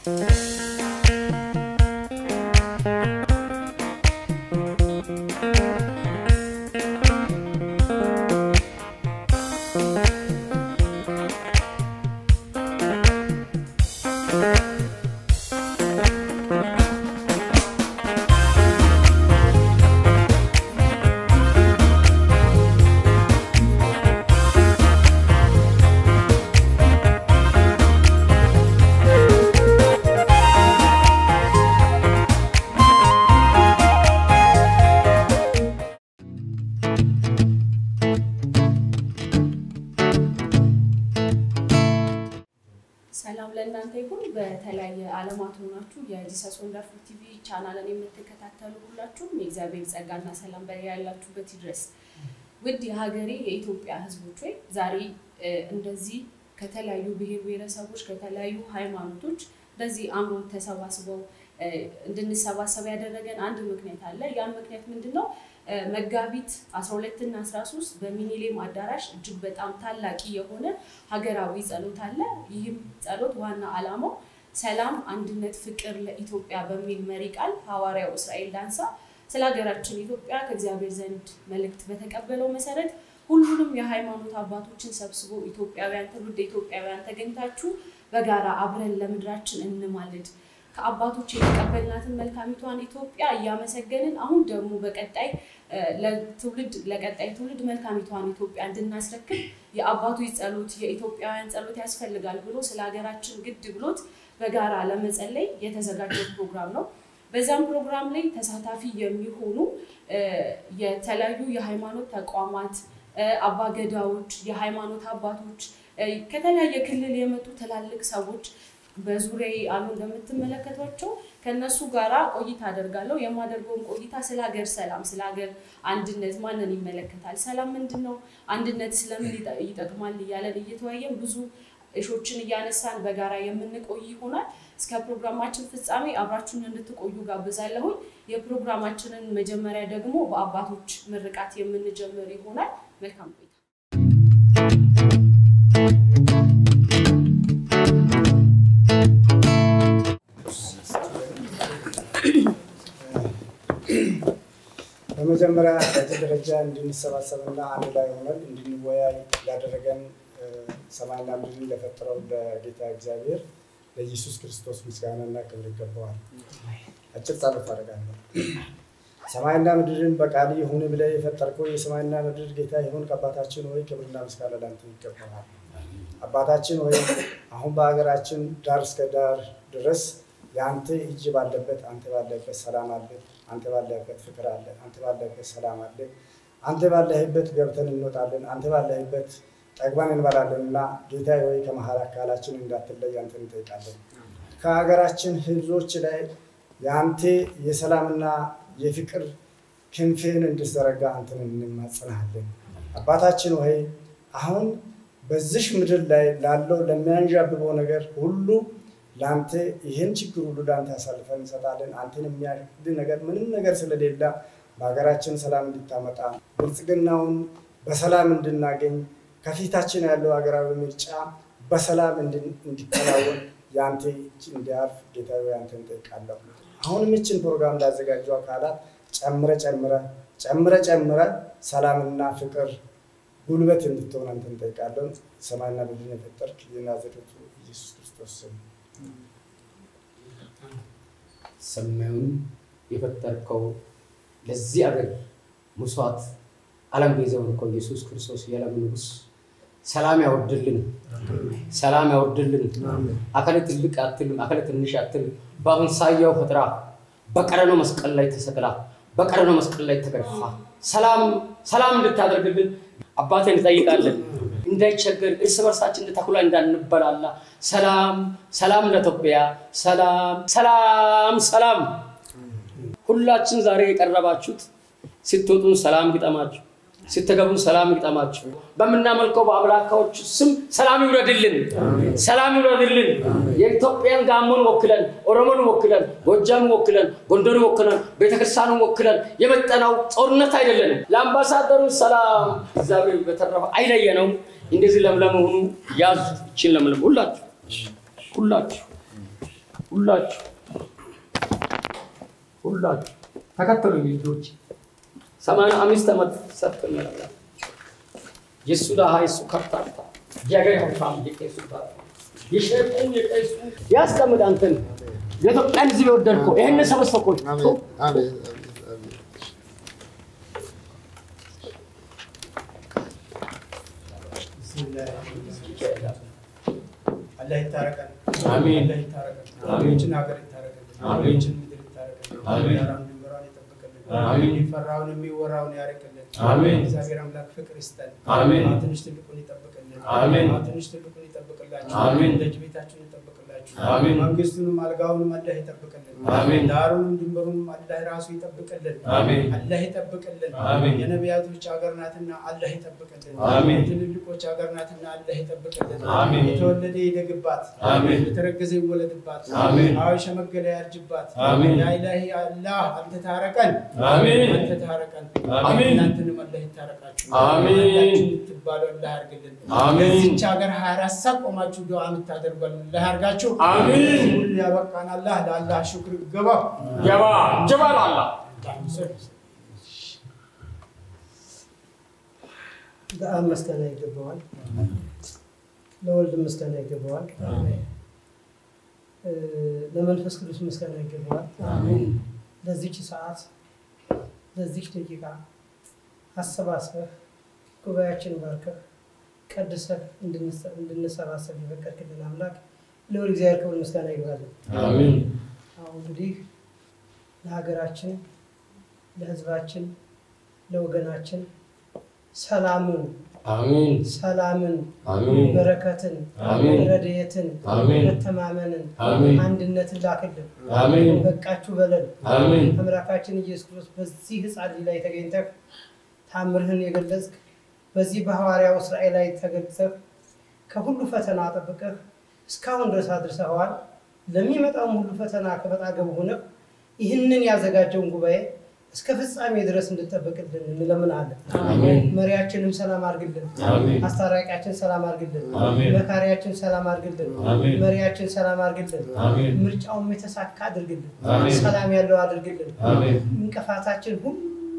ሰላም ለእናንተ ይሁን። በተለያየ ዓለማት ሆናችሁ የጂሰስ ወንደርፉል ቲቪ ቻናልን የምትከታተሉ ሁላችሁም የእግዚአብሔር ጸጋና ሰላም በላይ ያላችሁበት ይድረስ። ውድ የሀገሬ የኢትዮጵያ ሕዝቦች ወይ ዛሬ እ፣ እንደዚህ ከተለያዩ ብሔር ብሔረሰቦች ከተለያዩ ሃይማኖቶች እንደዚህ አምሮ ተሰባስበው እ፣ እንድንሰባሰብ ያደረገን አንድ ምክንያት አለ። ያን ምክንያት ምንድን ነው? እ፣ መጋቢት 12 እና 13 በሚኒሌም አዳራሽ እጅግ በጣም ታላቂ የሆነ ሀገራዊ ጸሎት አለ። ይህም ጸሎት ዋና ዓላማው ሰላም፣ አንድነት፣ ፍቅር ለኢትዮጵያ በሚል መሪ ቃል ሐዋርያው እስራኤል ዳንሳ ስለ ሀገራችን ኢትዮጵያ ከእግዚአብሔር ዘንድ መልእክት በተቀበለው መሰረት ሁሉንም የሃይማኖት አባቶችን ሰብስቦ ኢትዮጵያውያን ትውልድ ኢትዮጵያውያን ተገኝታችሁ በጋራ አብረን ለምድራችን እንማልድ ከአባቶች የተቀበልናትን መልካሚቷን ኢትዮጵያ እያመሰገንን አሁን ደግሞ በቀጣይ እ፣ ለትውልድ ለቀጣይ ትውልድ መልካሚቷን ኢትዮጵያ እንድናስረክብ የአባቶች ጸሎት የኢትዮጵያውያን ጸሎት ያስፈልጋል ብሎ ስለ ሀገራችን ግድ ብሎት በጋራ ለመጸለይ የተዘጋጀ ፕሮግራም ነው። በዛም ፕሮግራም ላይ ተሳታፊ የሚሆኑ እ፣ የተለያዩ የሃይማኖት ተቋማት እ፣ አባገዳዎች፣ የሃይማኖት አባቶች እ፣ ከተለያየ ክልል የመጡ ትላልቅ ሰዎች በዙሪያ አሉ እንደምትመለከቷቸው ከነሱ ጋራ ቆይታ አደርጋለሁ። የማደርገውን ቆይታ ስለ ሀገር ሰላም፣ ስለ ሀገር አንድነት ማንን ይመለከታል፣ ሰላም ምንድን ነው፣ አንድነት ስለምን ይጠ- ይጠቅማል እያለን እየተወያየን ብዙ እሾችን እያነሳን በጋራ የምንቆይ ይሆናል። እስከ ፕሮግራማችን ፍጻሜ አብራችሁን እንድትቆዩ ጋብዛለሁኝ። የፕሮግራማችንን መጀመሪያ ደግሞ በአባቶች ምርቃት የምንጀምር ይሆናል። መልካም ቆይታ። በመጀመሪያ በዚህ ደረጃ እንድንሰባሰብና አንድ ላይ ሆነን እንድንወያይ ላደረገን እ፣ ሰማይና ምድርን ለፈጠረው ለጌታ እግዚአብሔር ለኢየሱስ ክርስቶስ ምስጋናና ክብር ይገባዋል። አጭር ጸሎት አደርጋለሁ። ሰማይና ምድርን በቃል ይሁን ብለህ የፈጠርከው የሰማይና ምድር ጌታ ይሁን አባታችን ሆይ ክብርና ምስጋና ላንተ ይገባዋል። አባታችን ሆይ አሁን በሀገራችን ዳር እስከ ዳር ድረስ የአንተ እጅ ባለበት አንተ ባለበት ሰላም አለ። አንተ ባለህበት ፍቅር አለ። አንተ ባለህበት ሰላም አለ። አንተ ባለህበት ገብተን እንወጣለን። አንተ ባለህበት ጠግበን እንበላለን እና ጌታ ሆይ ከመሀል አካላችን እንዳትለይ አንተ እንጠይቃለን። ከሀገራችን ህዝቦች ላይ የአንተ የሰላምና የፍቅር ክንፍህን እንድትዘረጋ አንተን እንማጸናሃለን። አባታችን ሆይ አሁን በዚህ ምድር ላይ ላለው ለሚያንዣብበው ነገር ሁሉ ለአንተ ይህን ችግር ሁሉ ለአንተ አሳልፈን እንሰጣለን። አንተን የሚያድን ነገር ምንም ነገር ስለሌለ በሀገራችን ሰላም እንድታመጣ ብልጽግናውን በሰላም እንድናገኝ ከፊታችን ያለው ሀገራዊ ምርጫ በሰላም እንድን- እንዲከናወን የአንተ እጅ እንዲያልፍ ጌታዊ አንተ እንጠይቃለሁ። አሁንም ይችን ፕሮግራም ላዘጋጁ አካላት ጨምረ ጨምረ ጨምረ ጨምረ ሰላምና ፍቅር ጉልበት እንድትሆን አንተ እንጠይቃለን። ሰማይና ምድርን የፈጠርክ የናዝሬቱ ኢየሱስ ክርስቶስ ስም ሰማዩን የፈጠርከው ለዚህ አገር መስዋዕት ዓለም ቤዛ የሆንከው ኢየሱስ ክርስቶስ የዓለም ንጉሥ ሰላም ያወርድልን፣ ሰላም ያወርድልን። አካለ ትልቅ አትልም፣ አካለ ትንሽ አትልም። በአምሳያው ፈጥራ በቀረኖ መስቀል ላይ ተሰቅላ በቀረኖ መስቀል ላይ ተገርፋ ሰላም ሰላም እንድታደርግልን አባቴ እንጠይቃለን። እንዳይቸገር እርስ በርሳችን እንደ ተኩላ እንዳንበላላ ሰላም ሰላም ለኢትዮጵያ ሰላም ሰላም ሰላም። ሁላችን ዛሬ የቀረባችሁት ስትወጡን ሰላም ግጠማችሁ፣ ስትገቡን ሰላም ግጠማችሁ። በምናመልከው በአምላካዎች ስም ሰላም ይውረድልን፣ ሰላም ይውረድልን። የኢትዮጵያን ጋሞን ወክለን፣ ኦሮሞን ወክለን፣ ጎጃምን ወክለን፣ ጎንደርን ወክለን፣ ቤተክርስቲያኑን ወክለን የመጠናው ጦርነት አይደለንም። ለአምባሳደሩ ሰላም እግዚአብሔር በተረፈ አይለየነውም። እንደዚህ ለምለም ሆኑ ያዙ። ይችን ለምለም ሁላችሁ ሁላችሁ ሁላችሁ ሁላችሁ ተከተሉ ልጆች። ሰማንያ አምስት ዓመት ሰጥቶኛል። የሱ ደሃ የሱ ከርታታ የገር ሀብታም የቄሱ ባል የሸቁም የቄሱ ያስቀምጥ አንተን የኢትዮጵያን ሕዝብ የወደድከው ይህን ሰበሰብኮች አላህ ይታረቀን። አሜን። አላህ ይታረቀን። አሜን። ይህችን ሀገር ይታረቀን። አሜን። ይህችን ምድር ይታረቀን። አሜን። ዳራም ድንበሯን ይጠብቅልን። አሜን። የሚፈራውን የሚወራውን ያርቅልን። አሜን። እግዚአብሔር አምላክ ፍቅር ይስጠን። አሜን። አዎ፣ ትንሽ ትልቁን ይጠብቅልን። አሜን። አዎ፣ ትንሽ ትልቁን ይጠብቅላችሁ። አሜን። ደጅ ቤታችሁን ይጠብቅላችሁ። አሜን። መንግስቱንም አልጋውንም አላህ ይጠብቅልን። አሜን። ዳሩንም ድንበሩንም አላህ ራሱ ይጠብቅልን። አሜን። አላህ ይጠብቅልን። አሜን። የነቢያቶች ሀገር ናትና አላህ ይጠብቅልን። አሜን። የትልልቆች ሀገር ናትና አላህ ይጠብቅልን። አሜን። የተወለደ ይደግባት፣ አሜን። የተረገዘ ይወለድባት፣ አሜን። አዎ የሸመገለ ያርጅባት። አሜን። ያ ኢላሂ አላህ አንተ ታረቀን፣ አሜን። አንተ ታረቀን። አሜን። እናንተንም አላህ ይታረቃችሁ። አሜን። ሁላችሁ የምትባሉ አላህ ያርግልን። አሜን። ለዚች ሀገር 24 ሰዓት ቆማችሁ ዱዓ የምታደርጉ አላህ ያርጋችሁ። አሜን። ሁሉ ያበቃን አላህ ለአላህ ሽክር ገባ ጀባ ጀባ ላላ ለአብ ምስጋና ይገባዋል፣ ለወልድ ምስጋና ይገባዋል፣ እ፣ ለመንፈስ ቅዱስ ምስጋና ይገባዋል። ለዚች ሰዓት ለዚች ደቂቃ አሰባስበህ ጉባኤያችን ባርከህ ቀድሰህ እንድንሰ- እንድንሰባሰብ የፈቀድክልን አምላክ ለወል እግዚአብሔር ክብር ምስጋና ይግባልን። አሜን አሁን እንግዲህ ለሀገራችን፣ ለሕዝባችን፣ ለወገናችን ሰላምን አሜን ሰላምን አሜን በረከትን አሜን ረድኤትን አሜን መተማመንን አሜን አንድነትን ላክልን። አሜን በቃችሁ በለን። አሜን አምላካችን ኢየሱስ ክርስቶስ በዚህ ሕፃን ልጅ ላይ ተገኝተህ ታምርህን የገለጽክ በዚህ በሐዋርያው እስራኤል ላይ ተገልጸህ ከሁሉ ፈተና ጠብቀህ እስካሁን ድረስ አድርሰኸዋል። ለሚመጣውም ሁሉ ፈተና ከመጣገብ ሆነህ ይህንን ያዘጋጀውን ጉባኤ እስከ ፍጻሜ ድረስ እንድጠብቅልን እንለምናለን። አሜን መሪያችንም ሰላም አድርግልን። አሜን አስታራቂያችን ሰላም አድርግልን። አሜን። መካሪያችን ሰላም አድርግልን። አሜን። መሪያችን ሰላም አድርግልን። አሜን ምርጫውም የተሳካ አድርግልን። አሜን። ሰላም ያለው አድርግልን። አሜን እንቅፋታችን ሁሉ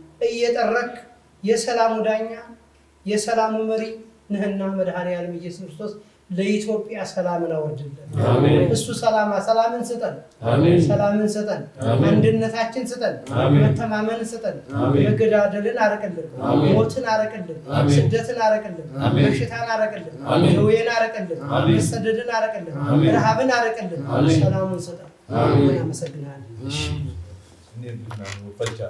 እየጠረክ የሰላሙ ዳኛ የሰላሙ መሪ ነህና መድኃኔዓለም ኢየሱስ ክርስቶስ ለኢትዮጵያ ሰላምን አወርድልን። አሜን እሱ ሰላማ ሰላምን ስጠን፣ አሜን ሰላምን ስጠን፣ አሜን። አንድነታችን ስጠን፣ አሜን። መተማመንን ስጠን፣ አሜን። መገዳደልን አረቅልን፣ አሜን። ሞትን አረቅልን፣ አሜን። ስደትን አረቅልን፣ አሜን። በሽታን አረቅልን፣ አሜን። ደዌን አረቅልን፣ አሜን። መሰደድን አረቅልን፣ አሜን። ረሃብን አረቅልን፣ አሜን። ሰላሙን ስጠን። አሜን። ያመሰግናል። Ini bisnaan nuuf falcha.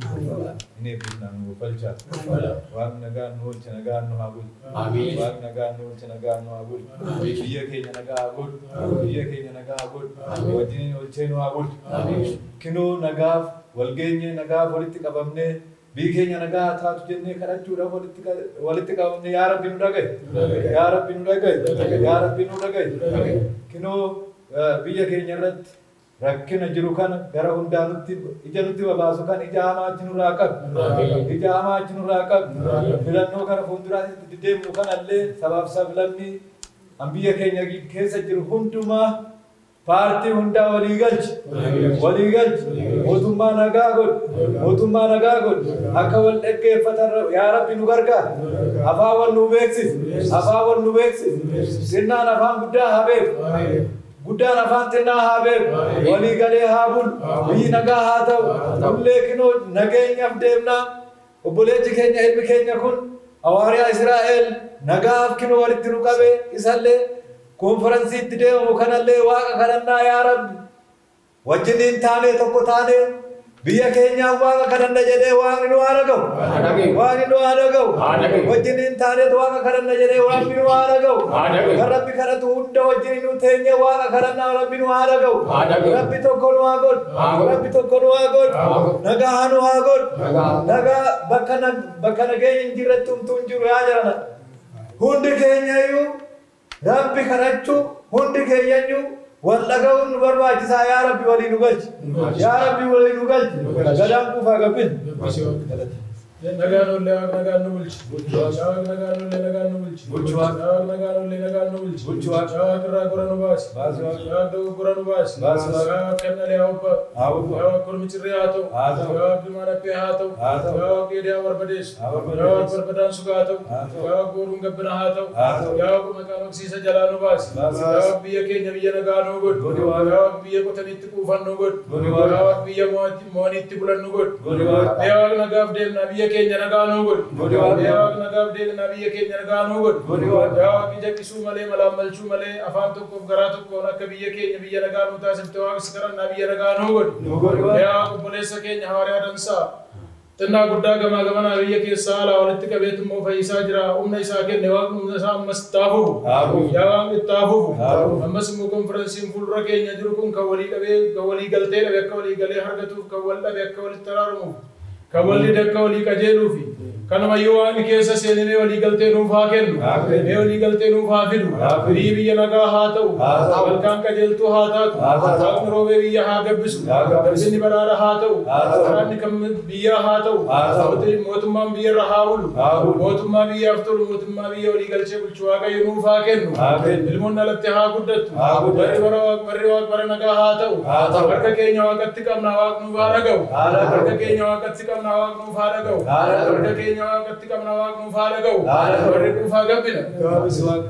Ini bisnaan nuuf falcha. Amin. Waaqni nagaan nu oolche nagaan nu haa bulchu. Amin. Waaqni nagaan nu oolche nagaan nu haa bulchu. Biyya keenya nagaa haa godhu. Biyya keenya nagaa haa godhu. Wajjin oolchee nu haa bulchu. Amin. Kinoo nagaaf walgeenye nagaaf walitti qabamnee biyyi keenya nagaa haa taatu jennee kadhachuudhaaf walitti qa- walitti qabamne yaa rabbi nu dhagaye. Yaa rabbi nu dhagaye. Yaa rabbi nu dhagaye. Kinoo eh, biyya keenya irratti rakkina jiru kana gara hundaa nutti ija nutti babaasu kan ija hamaa achi nurraa qabu. Ija hamaa achi nurraa qabu. Filannoo gara fuulduraatti deemnu kanallee sabaaf sablammii an biyya keenya keessa jiru hundumaa paartii hundaa walii galchi. Walii galchi. Mootummaa nagaa godhu. Mootummaa nagaa godhu. Akka wal dhaggeeffatan yaa rabbi nu gargaara. Afaan wal nu beeksisi. Afaan wal nu beeksisi. Sinnaan afaan guddaa haa beeku. Guddaan afaan xinnaa haa beeku. Walii galee haa bulu. Biyyi nagaa haa ta'u. Nullee kinoo nageenyaaf deemnaa. Obboleechi keenya ilmi keenya kun hawaariyaa Israa'el nagaaf kinoo walitti nu qabe isallee konferansiitti deemamu kanallee waaqa kadhannaa yaa rabbi. Wajjiniin taanee tokko taanee biyya keenyaaf waaqa kadhanna jedhee waaqni nu haa dhaga'u. dhaga'u. Waaqni nu haa dhaga'u. Haa dhaga'u. Wajjiniin taanee waaqa kadhanna jedhee waaqni nu haa dhaga'u. Haa dhaga'u. Kan rabbi kadhatu hunda wajjin nu teenye waaqa kadhannaa rabbi nu haa dhaga'u. Haa dhaga'u. Rabbi tokko nu haa godhu. Haa godhu. Rabbi tokko nu haa Haa godhu. godhu. Nagaa nu haa godhu. Nagaa. Nagaa bakka na- bakka nageenya hin jirretti humtuu hin jiru yaa jarana. Hundi keenya iyyuu rabbi kadhachuu hundi keenya iyyuu wal dhaga'uun nu barbaachisaa yaa rabbi walii nu galchi. Yaa rabbi walii nu galchi. Gadaan kuufaa gabbin. Nagaanollee waaq nagaan nu bulchi. Waaq nagaanollee nagaan nu bulchi. Bulchi Waaqa. Waaq nagaanollee nagaan nu bulchi. Bulchi Waaqa. Waaq irraa gora nu baasi. Baasi Waaqa. Waaq dogoggora nu baasi. Baasi Waaqa. Waaq kennalee haa ubba. Haa ubba. Waaq kormichirree haa ta'u. Haa ta'u. Waaq ilmaan haphee haa ta'u. Haa ta'u. Waaq dheedee haa barbadeessu. Haa barbadeessu. Waaq barbadaan sugaa haa ta'u. Haa ta'u. Waaq gooruun gabbina haa ta'u. Haa ta'u. Waaq maqaan hoksiisa jalaa nu baasi. Baasi. Waaq biyya keenya biyya nagaa nu godhu. Godhi Waaqa. Waaq biyya qotanitti quufan nu godhu. Godhi Waaqa. Waaq biyya mo'atti- mo'anitti bulan nu godhu. Godhi Waaqa. Yaa Waaqa nagaaf deemnaa biyya keenya nagaa nuu godhu. Godhi Waaqa. Yaa Waaqa nagaaf deemnaa biyya keenya nagaa nuu godhu. Godhi Waaqa. Yaa Waaqa jaqqisuu malee malaammalchuu malee afaan tokkoof garaa tokkoon akka biyya keenya biyya nagaa nuu taasifte Waaqa si kadhannaa biyya nagaa nuu godhu. Nu godhi Waaqa. Yaa Waaqa obboleessa keenya hawaaraa dansaa. Xinnaa guddaa gamaa gamanaa biyya keessaa alaa walitti qabeetu immoo fayyisaa jira. Humna isaa kenne Waaqni humna isaa ammas itti haa fufu. Haa fufu. Yaa Waaqni itti haa fufu. Haa fufu. Ammas immoo konferensiin fuuldura keenya jiru kun kan walii dhabee kan walii galtee dhabe akka walii galee argatuuf kan wal dhabe akka walitti araaramuuf kan walii akka walii qajeeluufi kanumayyuu waaqni keessa seeninee walii galtee nuuf haa kennu Haa kennu. mee walii galtee nuuf haa fidu Haa fidu. biyyi biyya nagaa haa ta'u Haa ta'u. malkaan qajeeltuu haa taatu Haa taatu. waaqni roobee biyya haa gabbisu Haa gabbisu. garbinni badhaadha haa ta'u Haa ta'u. waraanni kan biyyaa haa ta'u Haa ta'u. Mootii- mootummaan biyyarra haa bulu Haa bulu. mootummaa biyyaaf tolu mootummaa biyya walii galchee bulchu waaqayyo nuuf haa kennu Haa kennu. ilmoonni alatti haa guddattu Haa guddattu. warri bara Waaq- warri Waaq bara nagaa haa ta'u Haa ta'u. harka keenya waaqatti qabna waaq nuuf haa dhaga'u Haa dhaga'u. harka keenya waaqatti qabna waaq nuuf haa dhaga'u Haa dhaga'u. harka keenya waaqatti qabna waaq nuuf haa dhaga'u Haa dhaga'u. warri dhuunfaa gabbina Gaafis Waaqa.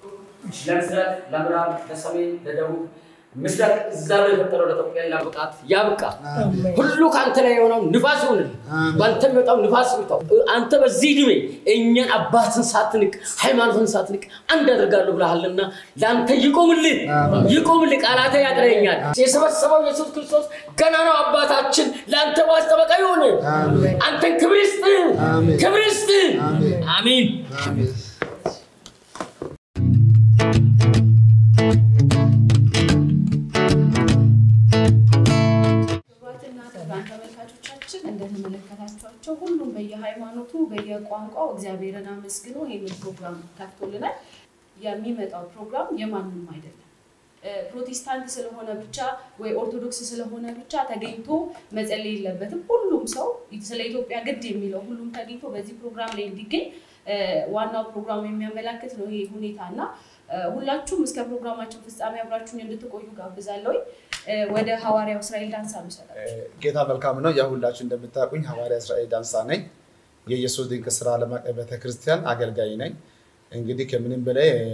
ለምስራቅ ለምዕራብ ለሰሜን ለደቡብ ምስራቅ እዛ ላይ የፈጠረው ለኢትዮጵያ ያብቃት ያብቃ። ሁሉ ከአንተ ላይ የሆነው ንፋስ ይሆንል። በአንተ የሚወጣው ንፋስ ይውጣው። አንተ በዚህ ዕድሜ እኛን አባትን ሳትንቅ ሃይማኖትን ሳትንቅ አንድ አደርጋለሁ ብለሃልና ለአንተ ይቆምልህ ይቆምልህ። ቃላተ ያጥረኛል። የሰበሰበው ኢየሱስ ክርስቶስ ገና ነው አባታችን ለአንተ ማስጠበቃ ይሆን። አንተን ክብር ይስጥ ክብር ይስጥ። አሜን። ክቡራትና ክቡራን ተመልካቾቻችን እንደተመለከታችኋቸው ሁሉም በየሃይማኖቱ በየቋንቋው እግዚአብሔርን አመስግኖ ይህንን ፕሮግራም ከፍቶልናል። የሚመጣው ፕሮግራም የማንም አይደለም። እ፣ ፕሮቴስታንት ስለሆነ ብቻ ወይ ኦርቶዶክስ ስለሆነ ብቻ ተገኝቶ መጸለይ የለበትም። ሁሉም ሰው ስለ ኢትዮጵያ ግድ የሚለው ሁሉም ተገኝቶ በዚህ ፕሮግራም ላይ እንዲገኝ እ፣ ዋናው ፕሮግራሙ የሚያመላክት ነው ይህ ሁኔታ እና እ፣ ሁላችሁም እስከ ፕሮግራማችን ፍጻሜ አብራችሁን እንድትቆዩ ጋብዛለሁኝ። እ፣ ወደ ሐዋርያው እስራኤል ዳንሳ መሰላል ጌታ መልካም ነው። ያው ሁላችሁ እንደምታውቁኝ ሐዋርያ እስራኤል ዳንሳ ነኝ። የኢየሱስ ድንቅ ስራ ዓለም አቀፍ ቤተክርስቲያን አገልጋይ ነኝ። እንግዲህ ከምንም በላይ እ፣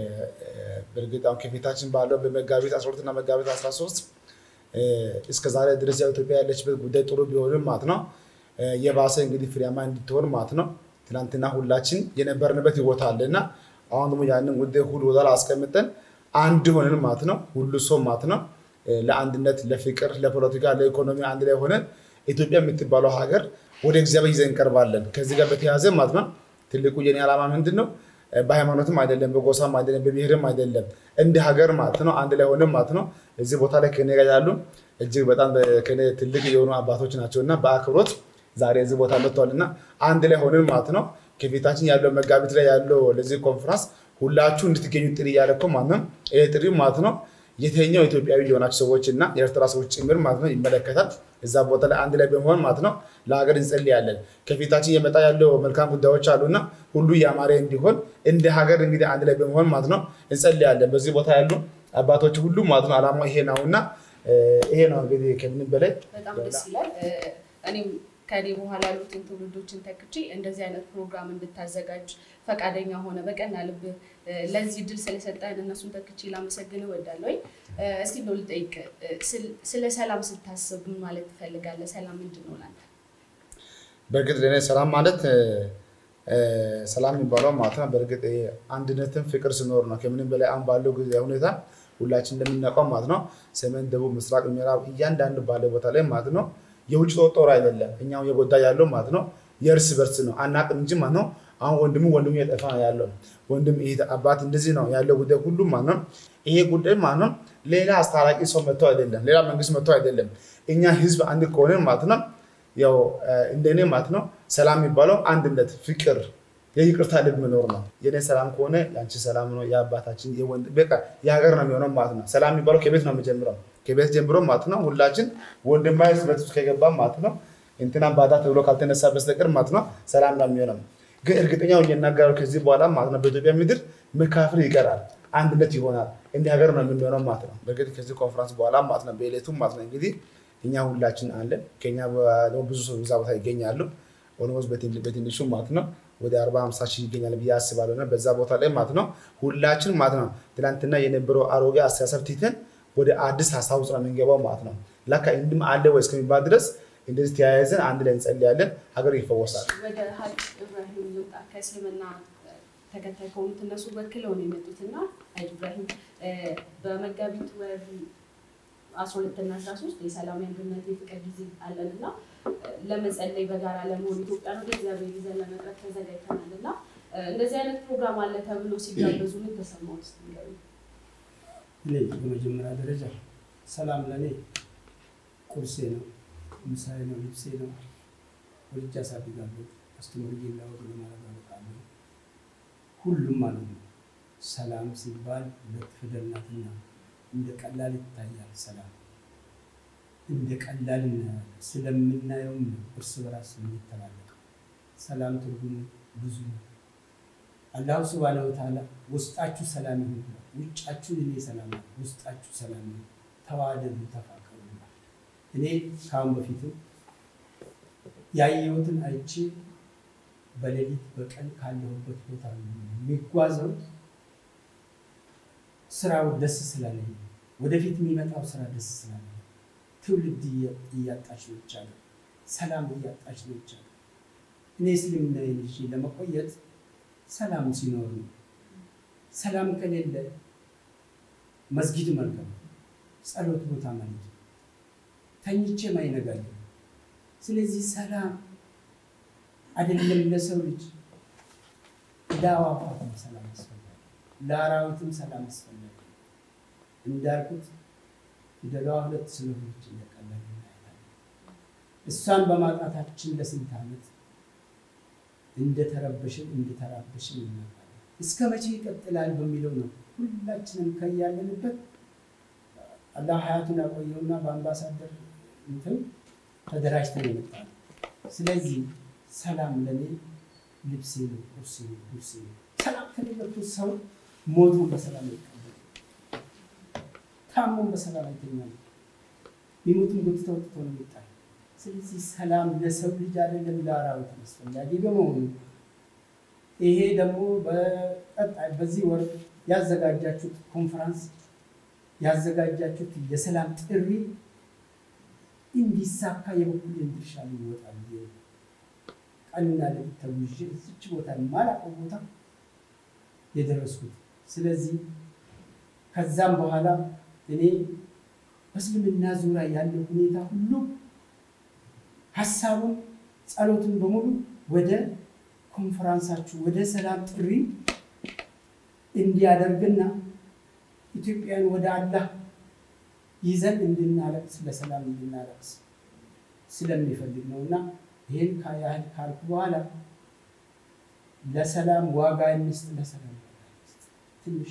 በእርግጥ አሁን ከፊታችን ባለው በመጋቢት 12 እና መጋቢት 13 እ፣ እስከ ዛሬ ድረስ ያው ኢትዮጵያ ያለችበት ጉዳይ ጥሩ ቢሆንም ማለት ነው እ፣ የባሰ እንግዲህ ፍሬያማ እንድትሆን ማለት ነው ትናንትና ሁላችን የነበርንበት ቦታ አለ እና አሁን ደግሞ ያንን ጉዳይ ሁሉ ቦታ ላይ አስቀምጠን አንድ ሆነን ማለት ነው ሁሉ ሰው ማለት ነው እ፣ ለአንድነት፣ ለፍቅር፣ ለፖለቲካ፣ ለኢኮኖሚ አንድ ላይ ሆነን ኢትዮጵያ የምትባለው ሀገር ወደ እግዚአብሔር ይዘን እንቀርባለን። ከዚህ ጋር በተያያዘ ማለት ነው ትልቁ የኔ ዓላማ ምንድን ነው? እ፣ በሃይማኖትም አይደለም፣ በጎሳም አይደለም፣ በብሔርም አይደለም፣ እንደ ሀገር ማለት ነው አንድ ላይ ሆነን ማለት ነው እዚህ ቦታ ላይ ከኔ ጋር ያሉ እጅግ በጣም በ- ከኔ ትልቅ የሆኑ አባቶች ናቸው እና በአክብሮት ዛሬ እዚህ ቦታ መጥተዋል እና አንድ ላይ ሆነን ማለት ነው ከፊታችን ያለው መጋቢት ላይ ያለው ለዚህ ኮንፈረንስ ሁላችሁ እንድትገኙ ጥሪ እያደረኩ ማለት ነው። ይህ ጥሪ ማለት ነው የተኛው ኢትዮጵያዊ የሆናችሁ ሰዎች እና የኤርትራ ሰዎች ጭምር ማለት ነው ይመለከታል። እዛ ቦታ ላይ አንድ ላይ በመሆን ማለት ነው ለሀገር እንጸልያለን። ከፊታችን የመጣ ያለው መልካም ጉዳዮች አሉና ሁሉ ያማረ እንዲሆን እንደ ሀገር እንግዲህ አንድ ላይ በመሆን ማለት ነው እንጸልያለን። በዚህ ቦታ ያሉ አባቶች ሁሉ ማለት ነው አላማው ይሄ ነው እና እ፣ ይሄ ነው እንግዲህ ከምንም በላይ በጣም ደስ ይላል። እ፣ እኔም ከኔ በኋላ ያሉትን ትውልዶችን ተክቼ እንደዚህ አይነት ፕሮግራም እንድታዘጋጅ ፈቃደኛ ሆነ በቀና ልብ እ፣ ለዚህ ድል ስለሰጠን እነሱን ተክቼ ላመሰግን እወዳለሁ። እስቲ እንደው ልጠይቅ፣ እ፣ ስል- ስለ ሰላም ስታስብ ምን ማለት ትፈልጋለህ? ሰላም ምንድን ነው ለአንተ? በእርግጥ ለእኔ ሰላም ማለት እ፣ እ፣ ሰላም የሚባለው ማለት ነው በእርግጥ ይሄ አንድነትን ፍቅር ሲኖር ነው። ከምንም በላይ አሁን ባለው ጊዜ ሁኔታ ሁላችን እንደምናውቀው ማለት ነው ሰሜን፣ ደቡብ፣ ምስራቅ፣ ምዕራብ እያንዳንዱ ባለ ቦታ ላይ ማለት ነው የውጭ ጦር ጦር አይደለም እኛው የጎዳ ያለው ማለት ነው የእርስ በርስ ነው አናቅም እንጂ ማለት ነው አሁን ወንድሙ ወንድሙ የጠፋ ነው ያለው ወንድም ይሄ አባት እንደዚህ ነው ያለው ጉዳይ ሁሉም ማለት ነው ይሄ ጉዳይ ማለት ነው ሌላ አስታራቂ ሰው መጥቶ አይደለም ሌላ መንግስት መጥቶ አይደለም እኛ ህዝብ አንድ ከሆነ ማለት ነው ያው እ፣ እንደኔ ማለት ነው ሰላም የሚባለው አንድነት፣ ፍቅር፣ የይቅርታ ልብ መኖር ነው። የኔ ሰላም ከሆነ የአንቺ ሰላም ነው፣ የአባታችን የወንድ በቃ የሀገር ነው የሚሆነው ማለት ነው። ሰላም የሚባለው ከቤት ነው የሚጀምረው። ከቤት ጀምሮ ማለት ነው ሁላችን ወንድማዊ ስበት ውስጥ ከገባ ማለት ነው እንትናን ባዳ ተብሎ ካልተነሳ በስተቀር ማለት ነው ሰላም ነው የሚሆነው። ግን እርግጠኛ ሆኜ እናገራለሁ ከዚህ በኋላ ማለት ነው በኢትዮጵያ ምድር መካፈል ይቀራል፣ አንድነት ይሆናል። እንዲህ ሀገር ነው የምንሆነው ማለት ነው። በእርግጥ ከዚህ ኮንፈረንስ በኋላ ማለት ነው በዕለቱ ማለት ነው እንግዲህ እኛ ሁላችን አለን። ከኛ ደግሞ ብዙ ሰው እዛ ቦታ ይገኛሉ። ኦልሞስት በትንሹ ማለት ነው ወደ አርባ ሀምሳ ሺህ ይገኛል ብዬ አስባለሁ። እና በዛ ቦታ ላይ ማለት ነው ሁላችን ማለት ነው ትናንትና የነበረው አሮጌ አስተሳሰብ ትተን ወደ አዲስ ሀሳብ ውስጥ ነው የምንገባው ማለት ነው። ላካ እንድም አለ ወይ እስከሚባል ድረስ እንደዚህ ተያይዘን አንድ ላይ እንጸልያለን። ሀገር ይፈወሳል። ወደ ሀጅ ኢብራሂም ልምጣ። ከእስልምና ተከታይ ከሆኑት እነሱ ወክለው ነው የመጡት እና ሀጅ ኢብራሂም በመጋቢት ወር አስራ ሁለትና አስራ ሶስት የሰላም የአንድነት የፍቅር ጊዜ አለን እና ለመጸለይ በጋራ ለመሆን ኢትዮጵያ ወደ እግዚአብሔር ይዘን ለመቅረብ ተዘጋጅተናል እና እንደዚህ አይነት ፕሮግራም አለ ተብሎ ሲጋበዙ ምን ተሰማው? ስ እኔ በመጀመሪያ ደረጃ ሰላም ለእኔ ቁርሴ ነው፣ ምሳሌ ነው፣ ልብሴ ነው። ወልጄ አሳድጋለሁ፣ አስተምሬ ላወቅ ለማለት አበቃለሁ። ሁሉም ማለት ነው። ሰላም ሲባል ሁለት ፊደል ናትና እንደ ቀላል ይታያል። ሰላም እንደ ቀላል እናያለን። ስለምናየውም ነው እርስ በራስ የምንተላለቀው። ሰላም ትርጉሙ ብዙ ነው። አላሁ ስብሃነሁ ወተዓላ ውስጣችሁ ሰላም ይሁን ብሏል። ውጫችሁ እኔ ሰላም ነው፣ ውስጣችሁ ሰላም ነው፣ ተዋደዱ፣ ተፋቀሩ ብሏል። እኔ ከአሁን በፊትም ያየሁትን አይቼ በሌሊት በቀን ካለሁበት ቦታ የሚጓዘው ስራው ደስ ስላለኝ ወደፊት የሚመጣው ስራ ደስ ስላለኝ ትውልድ እያጣች ነው ይቻለ ሰላም እያጣች ነው ይቻለ እኔ እስልምና ይዤ ለመቆየት ሰላም ሲኖር ነው። ሰላም ከሌለ መስጊድ መልቀም፣ ጸሎት ቦታ ማለት ተኝቼ ማይነጋል። ስለዚህ ሰላም አይደለም ለሰው ልጅ ለአዕዋፋትም ሰላም አስፈላጊ፣ ለአራዊትም ሰላም አስፈላጊ። እንዳልኩት ፊደሏ ሁለት ስለሆነች እንደቀላል እናያታለን። እሷን በማጣታችን ለስንት ዓመት እንደተረበሽን እንደተራበሽን እናውቃለን። እስከ መቼ ይቀጥላል በሚለው ነው ሁላችንም ከያለንበት አላህ ሀያቱን ያቆየውና በአምባሳደር እንትን ተደራጅተን የመጣ ነው። ስለዚህ ሰላም ለእኔ ልብሴ ነው፣ ቁርሴ ነው፣ ጉርሴ ነው። ሰላም ከሌለበት ሰው ሞቱን በሰላም ይቀበል፣ ታሞን በሰላም አይተኛም። ሚሞቱን ጎትተው ወጥቶ ነው የሚጣል። ስለዚህ ሰላም ለሰው ልጅ አይደለም ለአራዊት አስፈላጊ በመሆኑ ይሄ ደግሞ በቀጣይ በዚህ ወር ያዘጋጃችሁት ኮንፈረንስ ያዘጋጃችሁት የሰላም ጥሪ እንዲሳካ የበኩሌን ድርሻ ይወጣል። ቀንና ሌሊት ተጉዤ እዚች ቦታ የማላውቀው ቦታ የደረስኩት። ስለዚህ ከዛም በኋላ እኔ በእስልምና ዙሪያ ያለው ሁኔታ ሁሉ ሀሳቡን ጸሎቱን በሙሉ ወደ ኮንፈራንሳችሁ ወደ ሰላም ጥሪ እንዲያደርግና ኢትዮጵያን ወደ አላህ ይዘን እንድናለቅስ ለሰላም እንድናለቅስ ስለሚፈልግ ነው እና ይህን ያህል ካልኩ በኋላ ለሰላም ዋጋ እንስጥ፣ ለሰላም ዋጋ እንስጥ። ትንሽ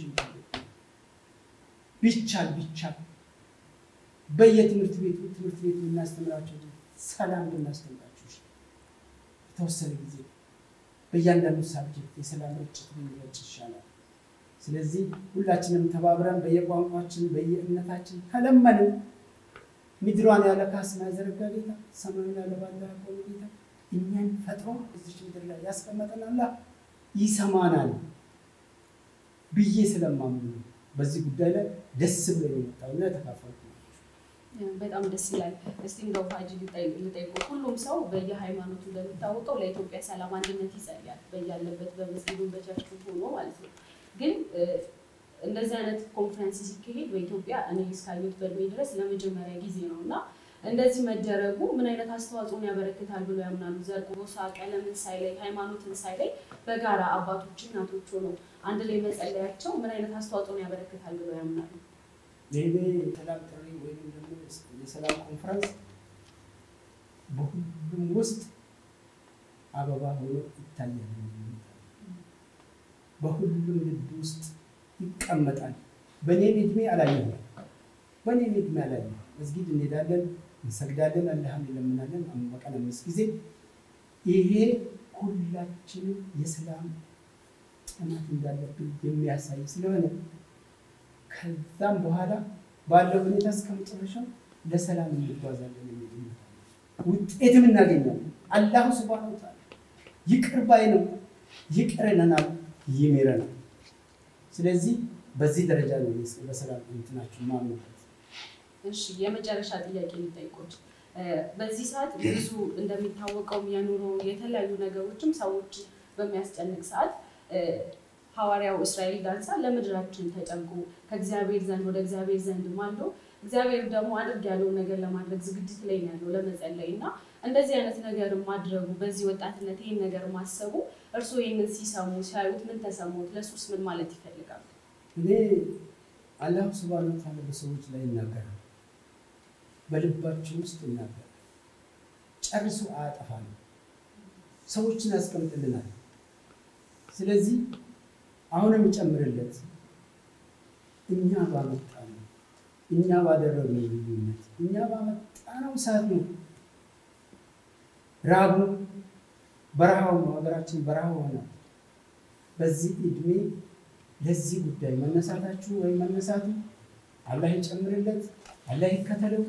ቢቻል ቢቻል በየትምህርት ቤቱ ትምህርት ቤቱ የምናስተምራቸው ሰላም ብናስተምራቸው የተወሰነ ጊዜ በእያንዳንዱ ሳብጀክት የሰላም ርጭት ብንረጭ ይሻላል። ስለዚህ ሁላችንም ተባብረን በየቋንቋችን በየእምነታችን ከለመንን ምድሯን ያለ ካስማ ያዘረጋ ጌታ ሰማዩን ያለ ባለ ያቆመ ጌታ እኛን ፈጥሮ እዚች ምድር ላይ ያስቀመጠን አላህ ይሰማናል ብዬ ስለማምን ነው በዚህ ጉዳይ ላይ ደስ ብሎ የመጣውና የተካፈልኩ በጣም ደስ ይላል። እስቲ እንደው ሀጂ ልጠይቁ፣ ሁሉም ሰው በየሃይማኖቱ እንደሚታወቀው ለኢትዮጵያ ሰላም፣ አንድነት ይጸልያል በያለበት በመስጊዱ በቸርቹ ሆኖ ማለት ነው። ግን እንደዚህ አይነት ኮንፈረንስ ሲካሄድ በኢትዮጵያ እኔ እስካየሁት በእድሜ ድረስ ለመጀመሪያ ጊዜ ነው እና እንደዚህ መደረጉ ምን አይነት አስተዋጽኦን ያበረክታል ብሎ ያምናሉ? ዘር፣ ጎሳ፣ ቀለምን ሳይለይ ሃይማኖትን ሳይለይ በጋራ አባቶች እናቶች ሆነው አንድ ላይ መጸለያቸው ምን አይነት አስተዋጽኦን ያበረክታል ብሎ ያምናሉ? ይሄ የሰላም ጥሪ ወይም ደግሞ የሰላም ኮንፈረንስ በሁሉም ውስጥ አበባ ሆኖ ይታያል። በሁሉም ልብ ውስጥ ይቀመጣል። በእኔም እድሜ አላየሁም። በእኔም እድሜ አላየሁም። መስጊድ እንሄዳለን፣ እንሰግዳለን፣ አላህን እንለምናለን በቀን አምስት ጊዜ። ይሄ ሁላችንም የሰላም ጥማት እንዳለብን የሚያሳይ ስለሆነ ከዛም በኋላ ባለው ሁኔታ እስከ መጨረሻው ለሰላም እንጓዛለን የሚል እምነት አለ። ውጤትም እናገኛለን። አላሁ ስብሐነሁ ወተዓላ ይቅር ባይ ነው፣ ይቅር ይለናል፣ ይምረናል። ስለዚህ በዚህ ደረጃ ነው እኔ በሰላም እንትናችሁ ማምንበት። እሺ የመጨረሻ ጥያቄ የሚጠይቁት በዚህ ሰዓት ብዙ እንደሚታወቀው የኑሮ የተለያዩ ነገሮችም ሰዎች በሚያስጨንቅ ሰዓት ሐዋርያው እስራኤል ዳንሳ ለምድራችን ተጨንቆ ከእግዚአብሔር ዘንድ ወደ እግዚአብሔር ዘንድ ማልዶ እግዚአብሔር ደግሞ አድርግ ያለውን ነገር ለማድረግ ዝግጅት ላይ ነው ያለው ለመጸለይ እና እንደዚህ አይነት ነገር ማድረጉ በዚህ ወጣትነት ይህን ነገር ማሰቡ እርስዎ ይህንን ሲሰሙ ሲያዩት ምን ተሰሙት? ለሱስ ምን ማለት ይፈልጋሉ? እኔ አላሁ ስብሐነሁ ወተዓላ በሰዎች ላይ ይናገራል፣ በልባችን ውስጥ ይናገራል። ጨርሶ አያጠፋንም። ሰዎችን ያስቀምጥልናል። ስለዚህ አሁንም ይጨምርለት እኛ ባመጣነው እኛ ባደረግነው ልዩነት እኛ ባመጣነው እሳት ነው ራቡ በረሃው ነው። ሀገራችን በረሃ ሆነ። በዚህ እድሜ ለዚህ ጉዳይ መነሳታችሁ ወይም መነሳቱ አላህ ይጨምርለት፣ አላህ ይከተለው።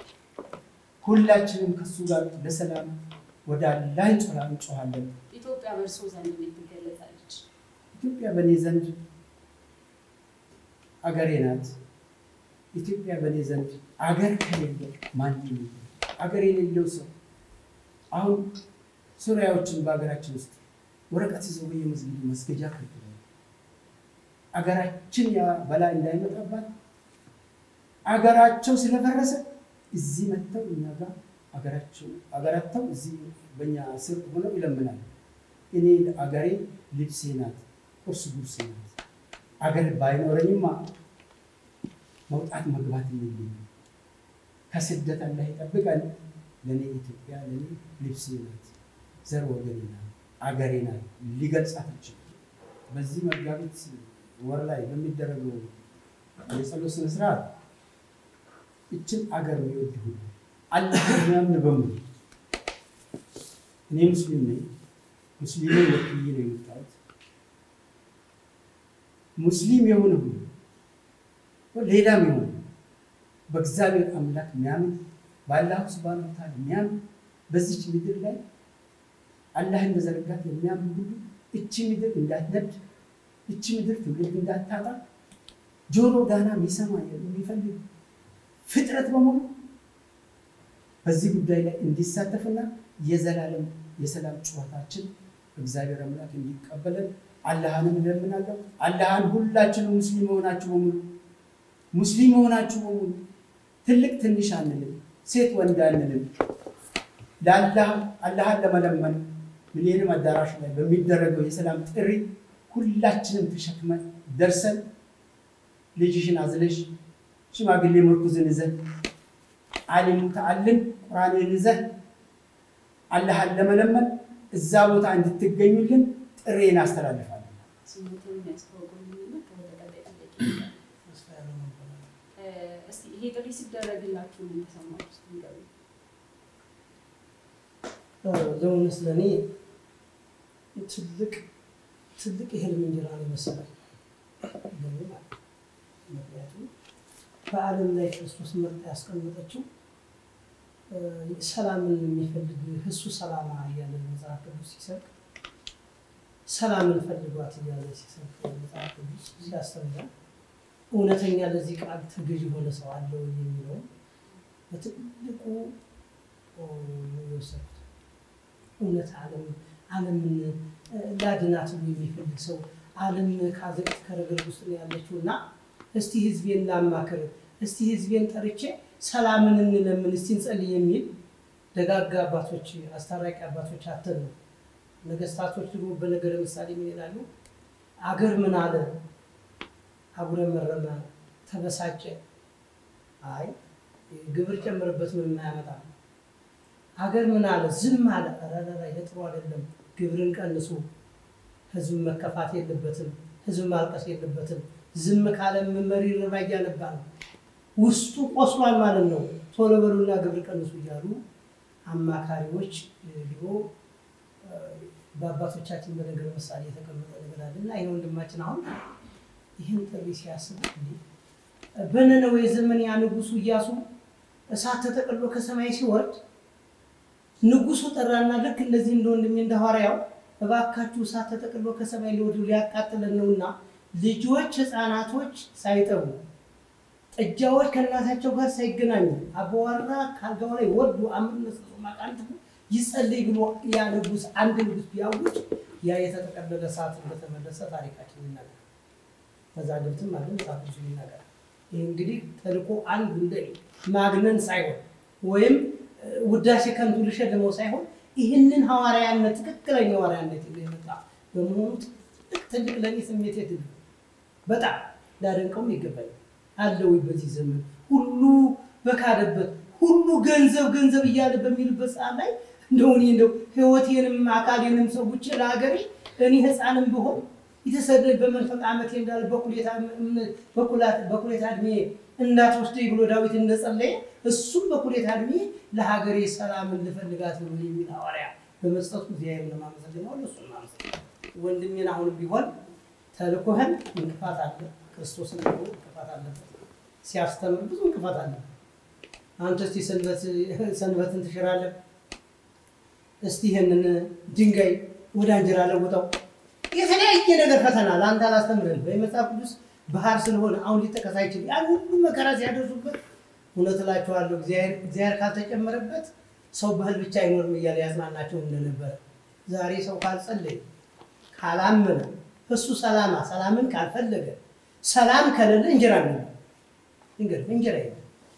ሁላችንም ከሱ ጋር ለሰላም ወደ አላህ እንጮሃ እንጮሃለን። ኢትዮጵያ በእርስዎ ዘንድ እንዴት ትገለጻለች? ኢትዮጵያ በእኔ ዘንድ አገሬ ናት። ኢትዮጵያ በእኔ ዘንድ አገር ከሌለ ማንም የለም። አገር የሌለው ሰው አሁን ሱሪያዎችን በሀገራችን ውስጥ ወረቀት ይዘው በየመስጊዱ መስገጃ ከልክለዋል። አገራችን ያ በላይ እንዳይመጣባት አገራቸው ስለፈረሰ እዚህ መጥተው እኛ ጋር አገራቸው አገራተው እዚህ በእኛ ስር ሆነው ይለምናል። እኔ አገሬ ልብሴ ናት፣ ቁርስ ጉርሴ ናት። አገር ባይኖረኝማ መውጣት መግባት የለኝም። ከስደት አላህ ይጠብቃል። ለእኔ ኢትዮጵያ ለእኔ ልብሴ ናት፣ ዘር ወገኔ ናት፣ አገሬ ናት። ሊገልጻት አልችልም። በዚህ መጋቢት ወር ላይ በሚደረገው የጸሎት ስነ ስርዓት ይችን አገር የሚወድ ሁሉ አላህ የሚያምን በሙሉ እኔ ሙስሊም ነኝ። ሙስሊምን ወክዬ ነው የመጣሁት። ሙስሊም የሆነ ሁሉ ሌላም የሆነ በእግዚአብሔር አምላክ የሚያምን በአላሁ ስብሐነ ወተዓላ የሚያምን በዚች ምድር ላይ አላህን በዘረጋት የሚያምን ሁሉ እቺ ምድር እንዳትነድ፣ እቺ ምድር ትውልድ እንዳታጣ ጆሮ ዳና የሚሰማ የሚፈልግ ፍጥረት በሙሉ በዚህ ጉዳይ ላይ እንዲሳተፍና የዘላለም የሰላም ጨዋታችን እግዚአብሔር አምላክ እንዲቀበለን አላህንም እለምናለሁ። አላህን ሁላችንም ሙስሊም የሆናችሁ በሙሉ ሙስሊም የሆናችሁ በሙሉ ትልቅ ትንሽ አንልም፣ ሴት ወንድ አንልም። ለአላህ አላህን ለመለመን ሚሊኒየም አዳራሽ ላይ በሚደረገው የሰላም ጥሪ ሁላችንም ተሸክመን ደርሰን ልጅሽን አዝለሽ ሽማግሌ ምርኩዝን ይዘህ አሊሙ ተአልን ቁርአንን ይዘህ አላህን ለመለመን እዛ ቦታ እንድትገኙልን ጥሬን አስተላልፋለሁ። ስሙትን የሚያስተዋውቁልኝና ከወደ ቀጣይ ጥያቄ እንሄዳለን። እስቲ ይሄ ጥሪ ሲደረግላችሁ ምን ተሰማችሁ? እስቲ ንገሩኝ። ለእውነት ለእኔ ትልቅ ትልቅ የህልም እንጀራ ነው የመሰለኝ ለእኔ ማለት ነው። ምክንያቱም በዓለም ላይ ክርስቶስ መርጣ ያስቀመጠችው ሰላምን የሚፈልግ እሱ ሰላማ እያለ መጽሐፍ ቅዱስ ሲሰብክ ሰላምን ፈልጓት እያለ ሲሰብክ መጽሐፍ ቅዱስ ሲያስተምረን እውነተኛ ለዚህ ቃል ተገዥ የሆነ ሰው አለ ወይ የሚለው በትልቁ ነው የወሰድኩት። እውነት ዓለም ዓለምን ላድናት ብሎ የሚፈልግ ሰው ዓለም ካዘቅት ከረገድ ውስጥ ነው ያለችው እና እስቲ ህዝቤን ላማክር፣ እስቲ ህዝቤን ጠርቼ ሰላምን እንለምን፣ እስቲ እንጸልይ የሚል ደጋጋ አባቶች አስታራቂ አባቶች አተን ነው። ነገስታቶች ደግሞ በነገረ ምሳሌ ምን ይላሉ? አገር ምን አለ አጉረመረመ፣ ተበሳጨ። አይ ግብር ጨምርበት ምን የማያመጣ አገር ምን አለ ዝም አለ። ረረራ ይሄ ጥሩ አይደለም፣ ግብርን ቀንሱ። ህዝብ መከፋት የለበትም፣ ህዝብ ማልቀስ የለበትም። ዝም ካለ መሪ ርባ እያነባ ነው። ውስጡ ቆስሏል ማለት ነው። ቶሎ በሉና ግብር ቀንሱ እያሉ አማካሪዎች ድሮ በአባቶቻችን በነገር ምሳሌ የተቀመጠ ነገር አለ እና ይህ ወንድማችን አሁን ይህን ጥሪ ሲያስብ እንዴ በነነዌ ዘመን ያ ንጉሱ እያሱ እሳት ተጠቅሎ ከሰማይ ሲወርድ ንጉሱ ጠራና ልክ እንደዚህ እንደ ወንድሜ እንደ ሐዋርያው እባካችሁ እሳት ተጠቅሎ ከሰማይ ሊወርድ ሊያቃጥለን ነውና ልጆች ህፃናቶች ሳይጠቡ ጥጃዎች ከእናታቸው ጋር ሳይገናኙ አባዋራ ካልጋው ላይ ወርዶ አምነት ማቃንት ይጸልይ ብሎ ያ ንጉስ አንድ ንጉስ ቢያውጅ ያ የተጠቀለለ እሳት እንደተመለሰ ታሪካችን ይናገራል። መዛግብትም አለ መጽሐፍ ቅዱስ ይናገራል። ይህ እንግዲህ ተልእኮ አንዱ እንደ ማግነን ሳይሆን ወይም ውዳሴ ከንቱ ልሸልመው ሳይሆን ይህንን ሐዋርያነት ትክክለኛ ሐዋርያነት ይዞ የመጣ በመሆኑ ትልቅ ትልቅ ለእኔ ስሜት የትል በጣም ላደንቀውም ይገባኛል። አለው በዚህ ዘመን ሁሉ በካደበት ሁሉ ገንዘብ ገንዘብ እያለ በሚልበት ሰዓት ላይ እንደው እኔ እንደው ህይወቴንም አካሌንም ሰውቼ ለሀገሬ እኔ ህፃንም ብሆን የተሰደድ በመንፈቅ ዓመቴ እንዳለ በኩሌታ እድሜ እንዳትወስደኝ ብሎ ዳዊት እንደጸለየ እሱም በኩሌታ እድሜ ለሀገሬ ሰላምን ልፈልጋት ብሎ የሚል ሐዋርያ በመስጠቱ እግዚአብሔር ለማመሰግነው ለሱ ወንድሜን አሁንም ቢሆን ተልኮህን እንቅፋት አለ። ክርስቶስን ደግሞ እንቅፋት አለበት። ሲያስተምር ብዙ እንቅፋት አለ። አንተ እስቲ ሰንበትን ትሽራለህ፣ እስቲ ይህንን ድንጋይ ወደ እንጀራ ለውጠው፣ የተለያየ ነገር ፈተና ለአንተ አላስተምርህም። በመጽሐፍ ቅዱስ ባህር ስለሆነ አሁን ሊጠቀስ አይችልም። ያን ሁሉ መከራ ሲያደርሱበት እውነት እላችኋለሁ እግዚአብሔር ካልተጨመረበት ሰው ባህል ብቻ አይኖርም እያለ ያጽናናቸው እንደነበረ ዛሬ ሰው ካልጸለየ ካላመነ እሱ ሰላማ ሰላምን ካልፈለገ ሰላም ከሌለ እንጀራ ነው እንግዲህ እንጀራ የለም።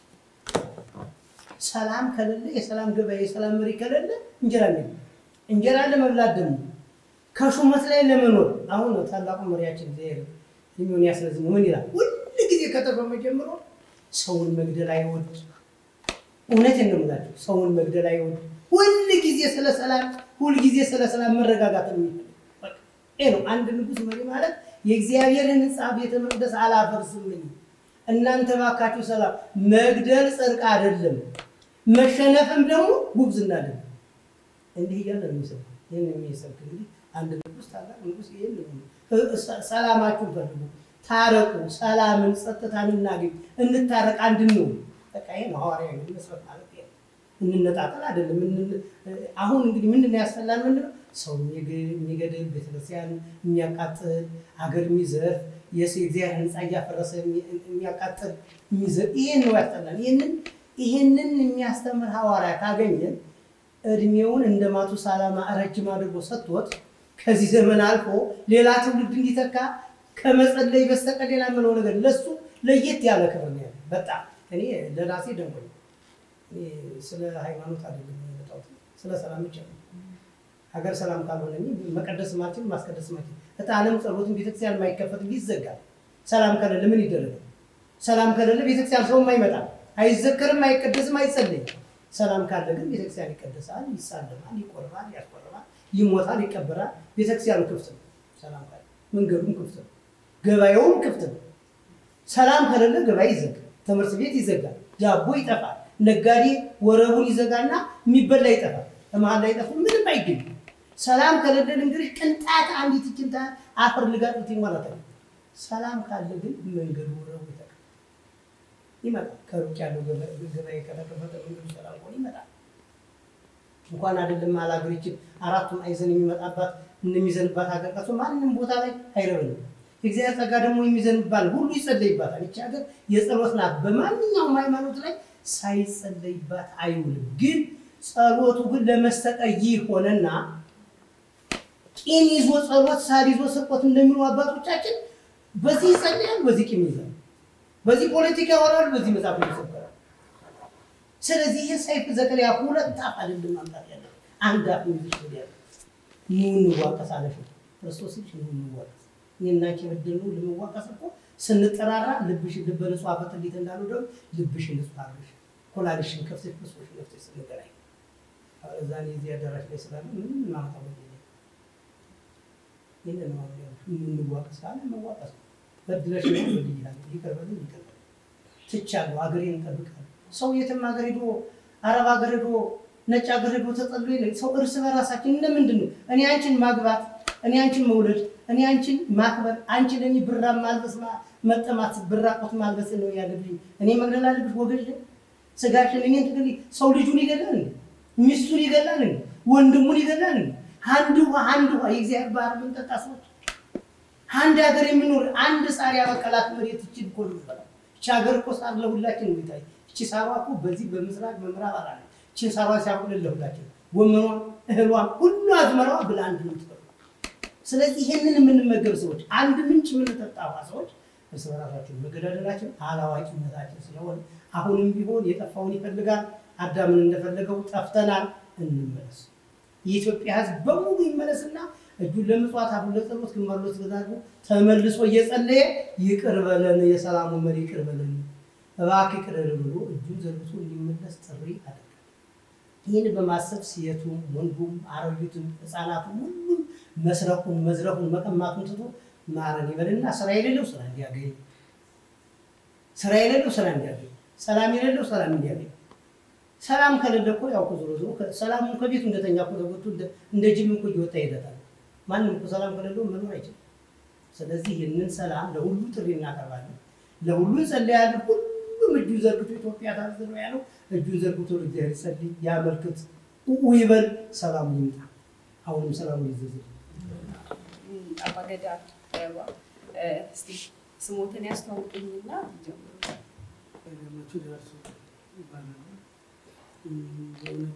ሰላም ከሌለ የሰላም ገበያ የሰላም መሪ ከሌለ እንጀራ ነው። እንጀራ ለመብላት ደግሞ ከሹመት ላይ ለመኖር አሁን ነው ታላቁ መሪያችን እግዚአብሔር የሚሆን ያስረዝሙ ምን ይላል? ሁል ጊዜ ከተፈመ ጀምሮ ሰውን መግደል አይወድ። እውነቴን ነው የምላቸው፣ ሰውን መግደል አይወድ። ሁል ጊዜ ስለ ሰላም፣ ሁል ጊዜ ስለ ሰላም መረጋጋት ነው የሚፈልግ። ይሄ ነው አንድ ንጉሥ መሪ ማለት የእግዚአብሔርን ሕንፃ ቤተ መቅደስ አላፈርስም። እናንተ ባካችሁ ሰላም መግደል ጽድቅ አይደለም፣ መሸነፍም ደግሞ ጉብዝና አይደለም። እንዲህ እያለ ነው የሚሰብክ። ይህን የሚሰብክ እንግዲህ አንድ ንጉሥ ታላቅ ንጉሥ ይህን ሰላማችሁን ፈልጉ፣ ታረቁ፣ ሰላምን ጸጥታን እናገኝ፣ እንታረቅ፣ አንድ ነው። በቃ ይሄ ነው ሐዋርያ መስበክ ማለት ይሄ ነው። እንነጣጠል አይደለም። አሁን እንግዲህ ምንድን ነው ያስፈላል? ምንድን ነው ሰው የሚገድል ቤተክርስቲያን የሚያቃጥል አገር የሚዘርፍ የእግዚአብሔር ሕንፃ እያፈረሰ የሚያቃጥል የሚዘርፍ ይሄን ነው ያስጠላል። ይህንን ይህንን የሚያስተምር ሐዋርያ ካገኘን እድሜውን እንደ ማቱሳላማ ረጅም አድርጎ ሰጥቶት ከዚህ ዘመን አልፎ ሌላ ትውልድ እንዲተካ ከመጸለይ በስተቀር ሌላ የምለው ነገር ለሱ ለየት ያለ ክብር ነው ያለው። በጣም እኔ ለራሴ ደንቆኝ ስለ ሃይማኖት አይደለም የመጣሁት ስለ ሰላም ብቻ ነው። ሀገር ሰላም ካልሆነ መቀደስ ማችን ማስቀደስ ማችን እጣንም ጸሎትን ቤተክርስቲያን የማይከፈት ይዘጋል። ሰላም ከሌለ ምን ይደረጋል? ሰላም ከሌለ ቤተክርስቲያን ሰውም አይመጣም፣ አይዘከርም፣ አይቀደስም፣ አይጸለይም። ሰላም ካለ ግን ቤተክርስቲያን ይቀደሳል፣ ይሳለማል፣ ይቆርባል፣ ያስቆርባል፣ ይሞታል፣ ይቀበራል። ቤተክርስቲያኑ ክፍት ነው። ሰላም ካለ መንገዱም ክፍት ነው፣ ገበያውም ክፍት ነው። ሰላም ከሌለ ገበያ ይዘጋል፣ ትምህርት ቤት ይዘጋል፣ ዳቦ ይጠፋል፣ ነጋዴ ወረቡን ይዘጋና የሚበላ ይጠፋል። በመሀል ላይ ጠፉ ምንም አይገኝም። ሰላም ከሌለን እንግዲህ ቅንጣት አንዲት ችንታ አፈር ልጋጡት ማለት ነው። ሰላም ካለ ግን መንገዱ ወረቡ ይጠቃል ይመጣል። ከሩቅ ያለው ገበያ ከተከፈተ መንገዱ ሰላም ሆኖ ይመጣል። እንኳን አይደለም አላገሪችን አራቱም አይዘን የሚመጣባት የሚዘንባት ሀገር ቀርቶ ማንም ቦታ ላይ አይረብንም። የእግዚአብሔር ጸጋ ደግሞ የሚዘንባል ሁሉ ይጸለይባታል። ይቺ ሀገር የጸሎት ናት። በማንኛውም ሃይማኖት ላይ ሳይጸለይባት አይውልም። ግን ጸሎቱ ግን ለመስተቀይ ሆነና ቂም ይዞ ጸሎት ሳር ይዞ ስርቆት እንደሚሉ አባቶቻችን በዚህ ይጸልያል፣ በዚህ ቂም ይዛል፣ በዚህ ፖለቲካ ያወራል፣ በዚህ መጽሐፍ ይሰበራል። ስለዚህ ይህ ሰይፍ ዘከርያ ሁለት አፍ አይደለም ማምጣት ያለ አንድ አፍ ይዝሽ ያለ ኑ እንዋቀስ አለሽ ክርስቶስ ልጅ ኑ እንዋቀስ እኔናቸ የበደሉ ለመዋቀስ እኮ ስንጠራራ ልብሽ ልበ ንጹሕ አፈጥሊት እንዳሉ ደግሞ ልብሽን ንጹሕ አድርገሽ ኮላልሽን ከፍተሽ መስሎሽን ከፍተሽ ስንገናኝ እዛ እኔ እዚህ አዳራሽ ላይ ስላለ ምንም ማመጣው ነገር የለም። ይህንን ነው እንዋቀስ ካለ መዋቀስ ነው። በድለሽ ነው በድያለሁ፣ ይቅር በሉኝ ይቅር በሉኝ፣ ትቻለሁ፣ ሀገሬን እጠብቃለሁ፣ ሰው የትም ሀገር ሄዶ አረብ ሀገር ሄዶ ነጭ ሀገር ሄዶ ተጠሎ የለ ሰው እርስ በራሳችን እንደምንድን ነው እኔ አንቺን ማግባት እኔ አንቺን መውለድ እኔ አንቺን ማክበር አንቺ ለእኔ ብራ ማልበስ ማ- መጠማት ብራቆት ማልበስ ነው ያለብኝ እኔ መግደል አለብሽ ወገድ ስጋሽን እኔን ትግል ሰው ልጁን ይገላል እንዴ? ሚስቱን ይገላል እንዴ? ወንድሙን ይገላል እንዴ? አንድ ውሃ አንድ ውሃ የእግዚአብሔር ባህር ምንጠጣ ሰዎች አንድ ሀገር የምኖር አንድ ሳር ያበቀላት መሬት እችን እኮ ነው የምትበላው። እቺ ሀገር እኮ ሳር ለሁላችን ነው የሚታይ። እቺ ሳሯ እኮ በዚህ በምስራቅ በምዕራብ አላ እችን ሳሯ ሲያቁልን ለሁላችን ጎመኗ፣ እህሏ፣ ሁሉ አዝመራዋ ብላ አንድ ነው የምትበላው። ስለዚህ ይህንን የምንመገብ ሰዎች አንድ ምንጭ የምንጠጣ ውሃ ሰዎች እርስ በራሳችን መገዳደላችን አላዋቂነታችን ስለሆነ አሁንም ቢሆን የጠፋውን ይፈልጋል። አዳምን እንደፈለገው ጠፍተናል፣ እንመለስ። የኢትዮጵያ ሕዝብ በሙሉ ይመለስና እጁን ለምጽዋት አፉን ለጸሎት ግንባር ለተዘጋጁ ተመልሶ እየጸለየ ይቅር በለን የሰላሙ መሪ ይቅር በለን እባክህ ይቅር በለን ብሎ እጁን ዘርግቶ እንዲመለስ ጥሪ አደረገ። ይህን በማሰብ ሴቱም ወንዱም አሮጊቱም ህፃናቱም ሁሉም መስረቁን መዝረፉን መቀማቱን ትቶ ማረን ይበልና ስራ የሌለው ስራ እንዲያገኝ፣ ስራ የሌለው ስራ እንዲያገኝ፣ ሰላም የሌለው ሰላም እንዲያገኝ። ሰላም ከሌለ እኮ ያው እኮ ዞሮ ዞሮ ከ- ሰላሙን ከቤቱ እንደተኛ እኮ ተጎቱ እንደ- እንደ ጅብ እኮ እየወጣ ይሄዳል። ማንም እኮ ሰላም ከሌለው መኖር አይችልም። ስለዚህ ይህንን ሰላም ለሁሉ ጥሪ እናቀርባለን፣ ለሁሉ እንጸልያለን። ሁሉም እጁን ዘርግቶ ኢትዮጵያ ታዝነው ያለው እጁን ዘርግቶ ለእግዚአብሔር ይጸልይ፣ ያመልክት፣ ኡ ይበል፣ ሰላሙ ይምጣ። አሁንም ሰላሙ ይዘዝል። አባገዳ ገባ እስቲ ስሞትን ያስተዋውቁኝና ጀምሩ። ገመቹ ደርሶ ይባላል። እም፣ በእውነቱ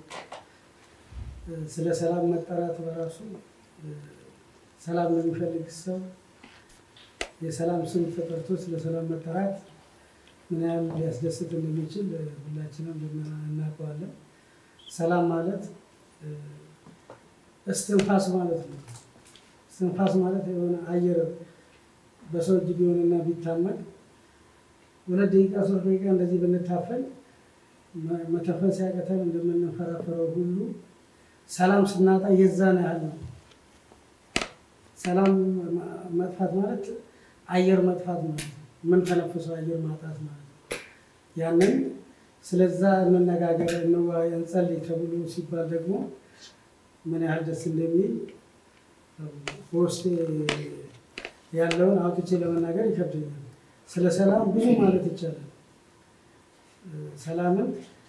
እ፣ ስለ ሰላም መጠራት በራሱ እ፣ ሰላም ለሚፈልግ ሰው የሰላም ስም ተጠርቶ ስለ ሰላም መጠራት ምን ያህል ሊያስደስት እንደሚችል እ፣ ሁላችንም ልና- እናውቀዋለን። ሰላም ማለት እ፣ እስትንፋስ ማለት ነው። እስትንፋስ ማለት የሆነ አየር በሰው እጅ ቢሆንና ቢታመቅ ሁለት ደቂቃ ሶስት ደቂቃ እንደዚህ ብንታፈን መ- መተንፈስ ያቀተን እንደምንፈራፈረው ሁሉ ሰላም ስናጣ የዛን ያህል ነው። ሰላም መ- መጥፋት ማለት አየር መጥፋት ማለት ነው። የምንተነፍሰው አየር ማጣት ማለት ነው። ያንን ስለዛ እንነጋገር፣ እንወያይ፣ እንጸልይ ተብሎ ሲባል ደግሞ ምን ያህል ደስ እንደሚል በውስጤ ያለውን አውጥቼ ለመናገር ይከብደኛል። ስለ ሰላም ብዙ ማለት ይቻላል። ሰላምን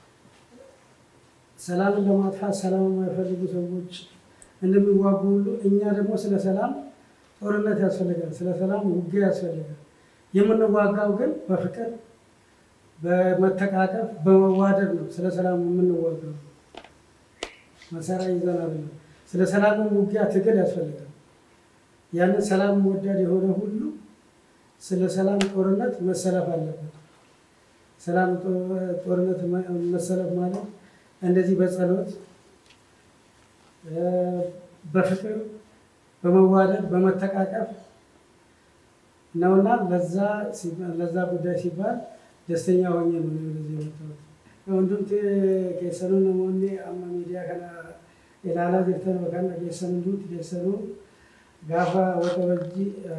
ሰላምን ለማጥፋት ሰላም የማይፈልጉ ሰዎች እንደሚዋጉ ሁሉ እኛ ደግሞ ስለ ሰላም ጦርነት ያስፈልጋል። ስለ ሰላም ውጊያ ያስፈልጋል። የምንዋጋው ግን በፍቅር በመተቃቀፍ በመዋደድ ነው። ስለ ሰላም የምንዋጋው መሳሪያ ይዘን አይደለም። ስለ ሰላም ውጊያ ትግል ያስፈልጋል። ያንን ሰላም ወዳድ የሆነ ሁሉ ስለ ሰላም ጦርነት መሰለፍ አለበት። ሰላም ጦ- ጦርነት መ- መሰለፍ ማለት እንደዚህ በጸሎት እ፣ በፍቅር በመዋደድ በመተቃቀፍ ነውና ለዛ ሲባል- ለዛ ጉዳይ ሲባል ደስተኛ ሆኜ ነው እኔ ወደዚህ የመጣሁት። ወንዱምት ኬሰኑ ነሞኒ አማ ሚዲያ ከና ኢላላ ጅርተን በካና ኬሰኑ ዱት ኬሰኑ ጋፋ ወቀበጂ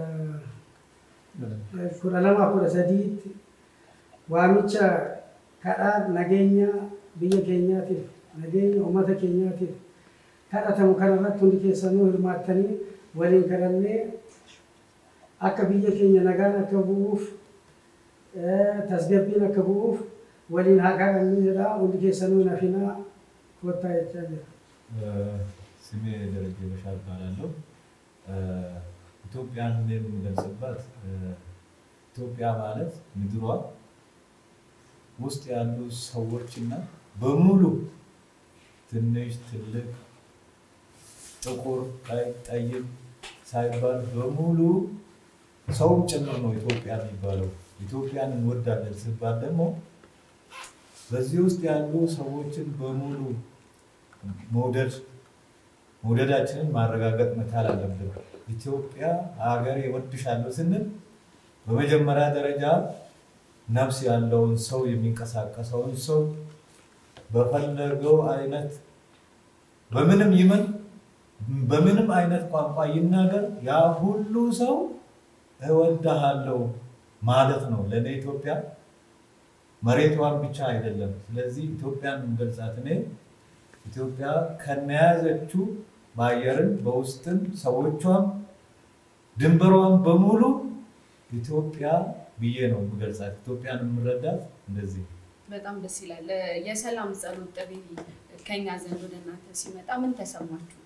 kudha lama kudha sadiitti waamicha kadhaa nageenya biyya keenyaatiif nageenya uummata keenyaatiif kadhatamu kanarratti hundi keessanuu hirmaattanii waliin kadhannee akka biyya keenya nagaan akka bu'uuf eh, tasgabbiin akka bu'uuf waliin haa kadhannu jedha hundi keessanuu hin hafinaa kottaa jechaa jira. ስሜ ደረጀ በሻል እባላለሁ። ኢትዮጵያን የምገልጽበት ኢትዮጵያ ማለት ምድሯ ውስጥ ያሉ ሰዎችና በሙሉ ትንሽ፣ ትልቅ፣ ጥቁር፣ ቀይ፣ ጠይም ሳይባል በሙሉ ሰውም ጭምር ነው ኢትዮጵያ የሚባለው። ኢትዮጵያን እንወዳለን ሲባል ደግሞ በዚህ ውስጥ ያሉ ሰዎችን በሙሉ መውደድ መውደዳችንን ማረጋገጥ መቻል አለብን። ኢትዮጵያ ሀገሬ እወድሻለሁ ስንል በመጀመሪያ ደረጃ ነፍስ ያለውን ሰው የሚንቀሳቀሰውን ሰው በፈለገው አይነት በምንም ይመን በምንም አይነት ቋንቋ ይናገር ያ ሁሉ ሰው እወድሃለሁ ማለት ነው። ለእኔ ኢትዮጵያ መሬቷን ብቻ አይደለም። ስለዚህ ኢትዮጵያን የምገልጻት እኔ ኢትዮጵያ ከነያዘችው በአየርም በውስጥም ሰዎቿም ድንበሯን በሙሉ ኢትዮጵያ ብዬ ነው የምገልጻት። ኢትዮጵያን የምረዳት እንደዚህ በጣም ደስ ይላል። የሰላም ጸሎት ጥሪ ከኛ ዘንድ ወደ እናንተ ሲመጣ ምን ተሰማችሁ?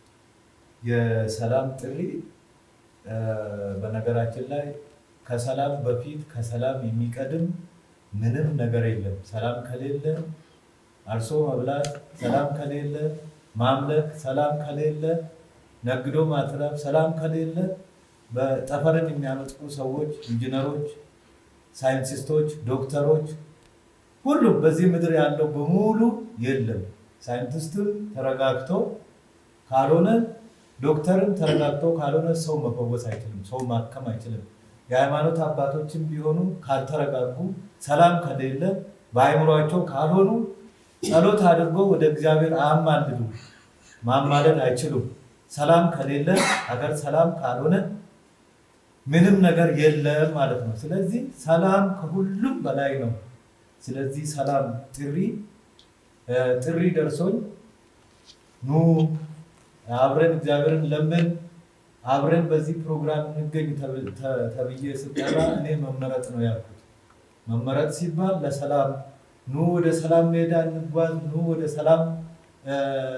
የሰላም ጥሪ እ፣ በነገራችን ላይ ከሰላም በፊት ከሰላም የሚቀድም ምንም ነገር የለም። ሰላም ከሌለ አርሶ መብላት፣ ሰላም ከሌለ ማምለክ፣ ሰላም ከሌለ ነግዶ ማትረፍ፣ ሰላም ከሌለ በጠፈርን የሚያመጥቁ ሰዎች፣ ኢንጂነሮች፣ ሳይንቲስቶች፣ ዶክተሮች ሁሉም በዚህ ምድር ያለው በሙሉ የለም። ሳይንቲስትም ተረጋግቶ ካልሆነ ዶክተርም ተረጋግቶ ካልሆነ ሰው መፈወስ አይችልም፣ ሰው ማከም አይችልም። የሃይማኖት አባቶችም ቢሆኑ ካልተረጋጉ፣ ሰላም ከሌለ፣ በአይምሯቸው ካልሆኑ ጸሎት አድርጎ ወደ እግዚአብሔር አያማልዱ፣ ማማለድ አይችሉም። ሰላም ከሌለ፣ ሀገር ሰላም ካልሆነ ምንም ነገር የለም ማለት ነው። ስለዚህ ሰላም ከሁሉም በላይ ነው። ስለዚህ ሰላም ጥሪ እ፣ ጥሪ ደርሶኝ ኑ አብረን እግዚአብሔርን ለምን አብረን በዚህ ፕሮግራም እንገኝ ተብ- ተ- ተብዬ ስጠራ እኔ መመረጥ ነው ያልኩት። መመረጥ ሲባል ለሰላም ኑ ወደ ሰላም ሜዳ እንጓዝ፣ ኑ ወደ ሰላም እ፣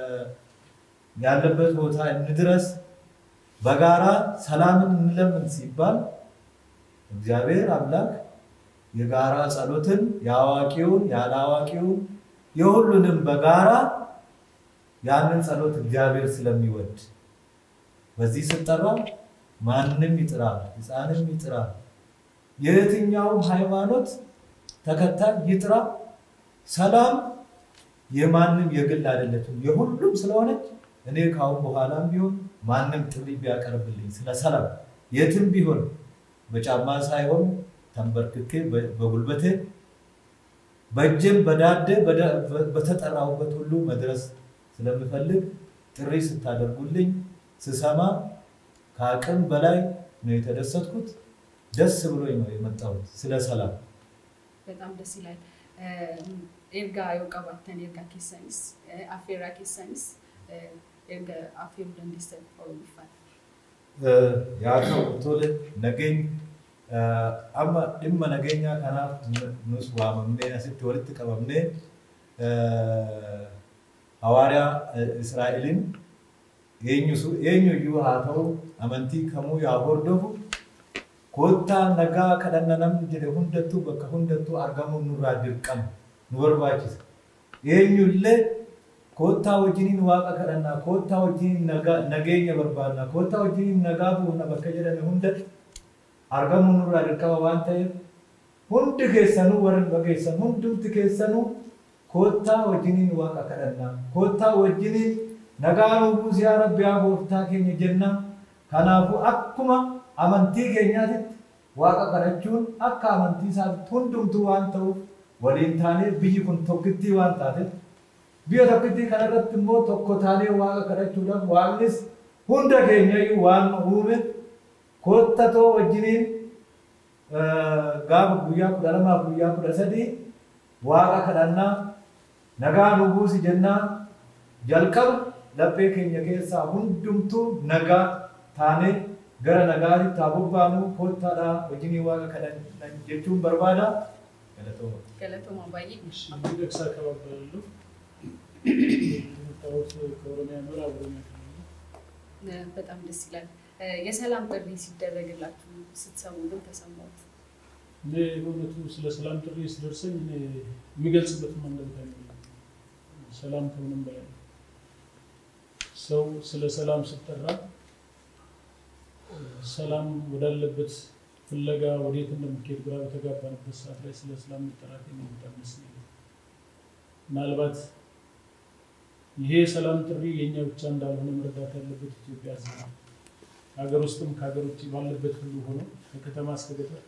ያለበት ቦታ እንድረስ፣ በጋራ ሰላምን እንለምን ሲባል እግዚአብሔር አምላክ የጋራ ጸሎትን የአዋቂውን ያለ አዋቂውን የሁሉንም በጋራ ያንን ጸሎት እግዚአብሔር ስለሚወድ በዚህ ስጠራ ማንም ይጥራል፣ ሕፃንም ይጥራል፣ የየትኛውም ሃይማኖት ተከታይ ይጥራ። ሰላም የማንም የግል አይደለችም፣ የሁሉም ስለሆነች እኔ ካሁን በኋላም ቢሆን ማንም ጥሪ ቢያቀርብልኝ ስለ ሰላም የትም ቢሆን በጫማ ሳይሆን ተንበርክኬ በ- በጉልበቴ በእጄም በዳዴ በዳ- በ- በተጠራሁበት ሁሉ መድረስ ስለምፈልግ ጥሪ ስታደርጉልኝ ስሰማ ከአቅም በላይ ነው የተደሰትኩት። ደስ ብሎኝ ነው የመጣሁት ስለ ሰላም። በጣም ደስ ይላል። ኤርጋ የውቀባተን ኤርጋ ኬሰኒስ አፌራ ኬሰኒስ ኤርጋ አፌሩ ደንዴስተን ይፋል yaa ta'u tole nageeny amma dhimma nageenyaa kanaaf nus waamamnee asitti walitti qabamnee hawaariyaa Israa'eliin eenyuyyuu haa ta'u amantii kamuu yaa hordofu koottaa nagaa kadhanna namni jedhe hundattuu bakka hundattuu argamuun nurraa dirqama nu barbaachisa. Eenyullee koottaa wajjiniin waaqa kadhannaa koottaa wajjiniin nagaa- nageenya barbaadna koottaa wajjiniin nagaa buufna bakka jedhame hundatti argamuun nurraa dirqama waan ta'eef hundi keessanuu warri dhageessan hundumti keessanuu koottaa wajjiniin waaqa kadhannaa koottaa wajjiniin nagaa nuu buusi yaa rabbi yaa gooftaa keenya jenna kanaafuu akkuma amantii keenyaatitti waaqa kadhachuun akka amantii isaatitti hundumtuu waan ta'uuf waliin taanee biyyi kun tokkittii waan taateef biyya tokkittii kanarratti immoo tokko taanee waaqa kadhachuudhaaf waaqnis hunda keenyayyuu waan nu uume koottatoo wajjiniin gaafa guyyaa kudha lamaaf guyyaa kudha sadii waaqa kadhannaa nagaa nu buusi jennaa jalqaba laphee keenya keessaa hundumtuu nagaa taanee gara nagaatitti haa bobbaanu koottaadhaa wajjinii waaqa kadhanna jechuun barbaada. Galatooma. ገለቶማ ባዬ አብዲ ደቅሳ አካባቢ የመጣሁት ከኦሮሚያ ምዕራብ ኦሮሚያ ክልል ነው። በጣም ደስ ይላል። የሰላም ጥሪ ሲደረግላችሁ ስትሰሙ ግን ተሰማት? እኔ በእውነቱ ስለ ሰላም ጥሪ ሲደርሰኝ እኔ የሚገልጽበት መንገድ አይኖርም። ሰላም ከምንም በላይ ነው። ሰው ስለ ሰላም ሲጠራ ሰላም ወዳለበት ፍለጋ ወዴት እንደምትሄድ ግራ በተጋባንበት ሰዓት ላይ ስለ ሰላም መጠራት በጣም ደስ ይላል። ምናልባት ይሄ የሰላም ጥሪ የእኛ ብቻ እንዳልሆነ መረዳት ያለበት ኢትዮጵያ ሕዝብ ነው። ሀገር ውስጥም ከሀገር ውጭ ባለበት ሁሉ ሆኖ ከከተማ እስከ ገጠር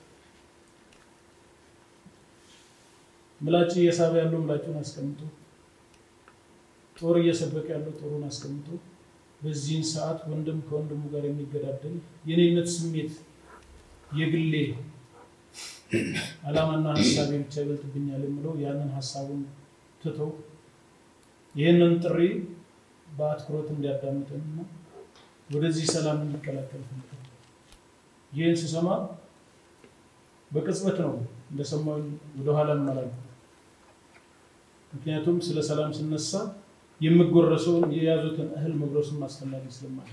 ምላጭ እየሳበ ያለው ምላጩን አስቀምጦ ጦር እየሰበቀ ያለው ጦሩን አስቀምጦ በዚህን ሰዓት ወንድም ከወንድሙ ጋር የሚገዳደል የኔነት ስሜት የግሌ ዓላማና ሀሳቤ ብቻ ይበልጥብኛል የምለው ያንን ሀሳቡን ትተው ይህንን ጥሪ በአትኩሮት እንዲያዳምጠንና ወደዚህ ሰላም እንዲቀላቀል ፈልጋለሁ። ይህን ስሰማ በቅጽበት ነው እንደሰማሁኝ ወደኋላ እመላለሁ። ምክንያቱም ስለ ሰላም ስነሳ የምጎረሰውን የያዙትን እህል መጉረሱን አስፈላጊ ስለማለ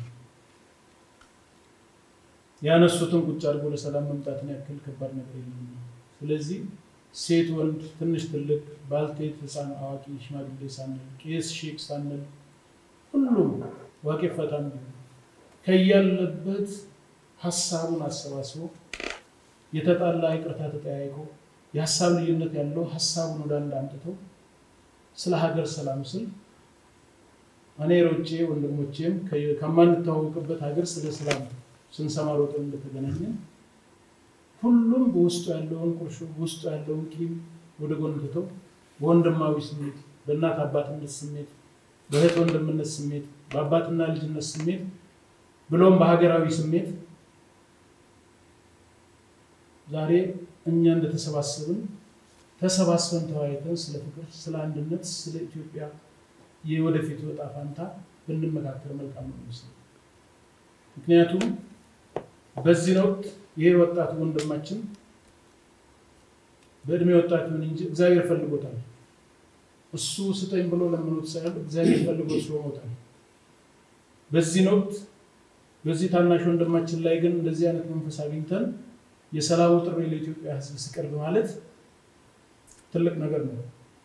ያነሱትን ቁጭ አድርጎ ለሰላም መምጣትን ያክል ከባድ ነገር የለም። ስለዚህ ሴት፣ ወንድ፣ ትንሽ፣ ትልቅ፣ ባልቴት፣ ሕፃን፣ አዋቂ፣ ሽማግሌ ሳንል ቄስ፣ ሼክ ሳንል ሁሉም ዋቄ ፈታም ቢሆን ከያለበት ሀሳቡን አሰባስቦ የተጣላ ይቅርታ ተጠያይቆ የሀሳብ ልዩነት ያለው ሀሳቡን ወደ አንድ አምጥተው ስለ ሀገር ሰላም ስል እኔ ሮጬ ወንድሞቼም ከማንተዋወቅበት ሀገር ስለ ሰላም ስንሰማ ሮጠን እንደተገናኘን ሁሉም በውስጡ ያለውን ቁርሾ በውስጡ ያለውን ቂም ወደ ጎን ትተው በወንድማዊ ስሜት፣ በእናት አባትነት ስሜት፣ በእህት ወንድምነት ስሜት፣ በአባትና ልጅነት ስሜት ብሎም በሀገራዊ ስሜት ዛሬ እኛ እንደተሰባሰብን ተሰባስበን ተወያይተን ስለ ፍቅር፣ ስለ አንድነት፣ ስለ ኢትዮጵያ የወደፊት ዕጣ ፈንታ ብንመካከር መልካም ነው ይመስላል። ምክንያቱም በዚህ ወቅት ይሄ ወጣቱ ወንድማችን በእድሜ ወጣት ይሁን እንጂ እግዚአብሔር ፈልጎታል። እሱ ስጠኝ ብሎ ለምኖት ሳይሆን እግዚአብሔር ፈልጎ ሾሞታል። በዚህ ወቅት በዚህ ታናሽ ወንድማችን ላይ ግን እንደዚህ አይነት መንፈስ አግኝተን የሰላሙ ጥሪ ለኢትዮጵያ ሕዝብ ሲቀርብ ማለት ትልቅ ነገር ነው።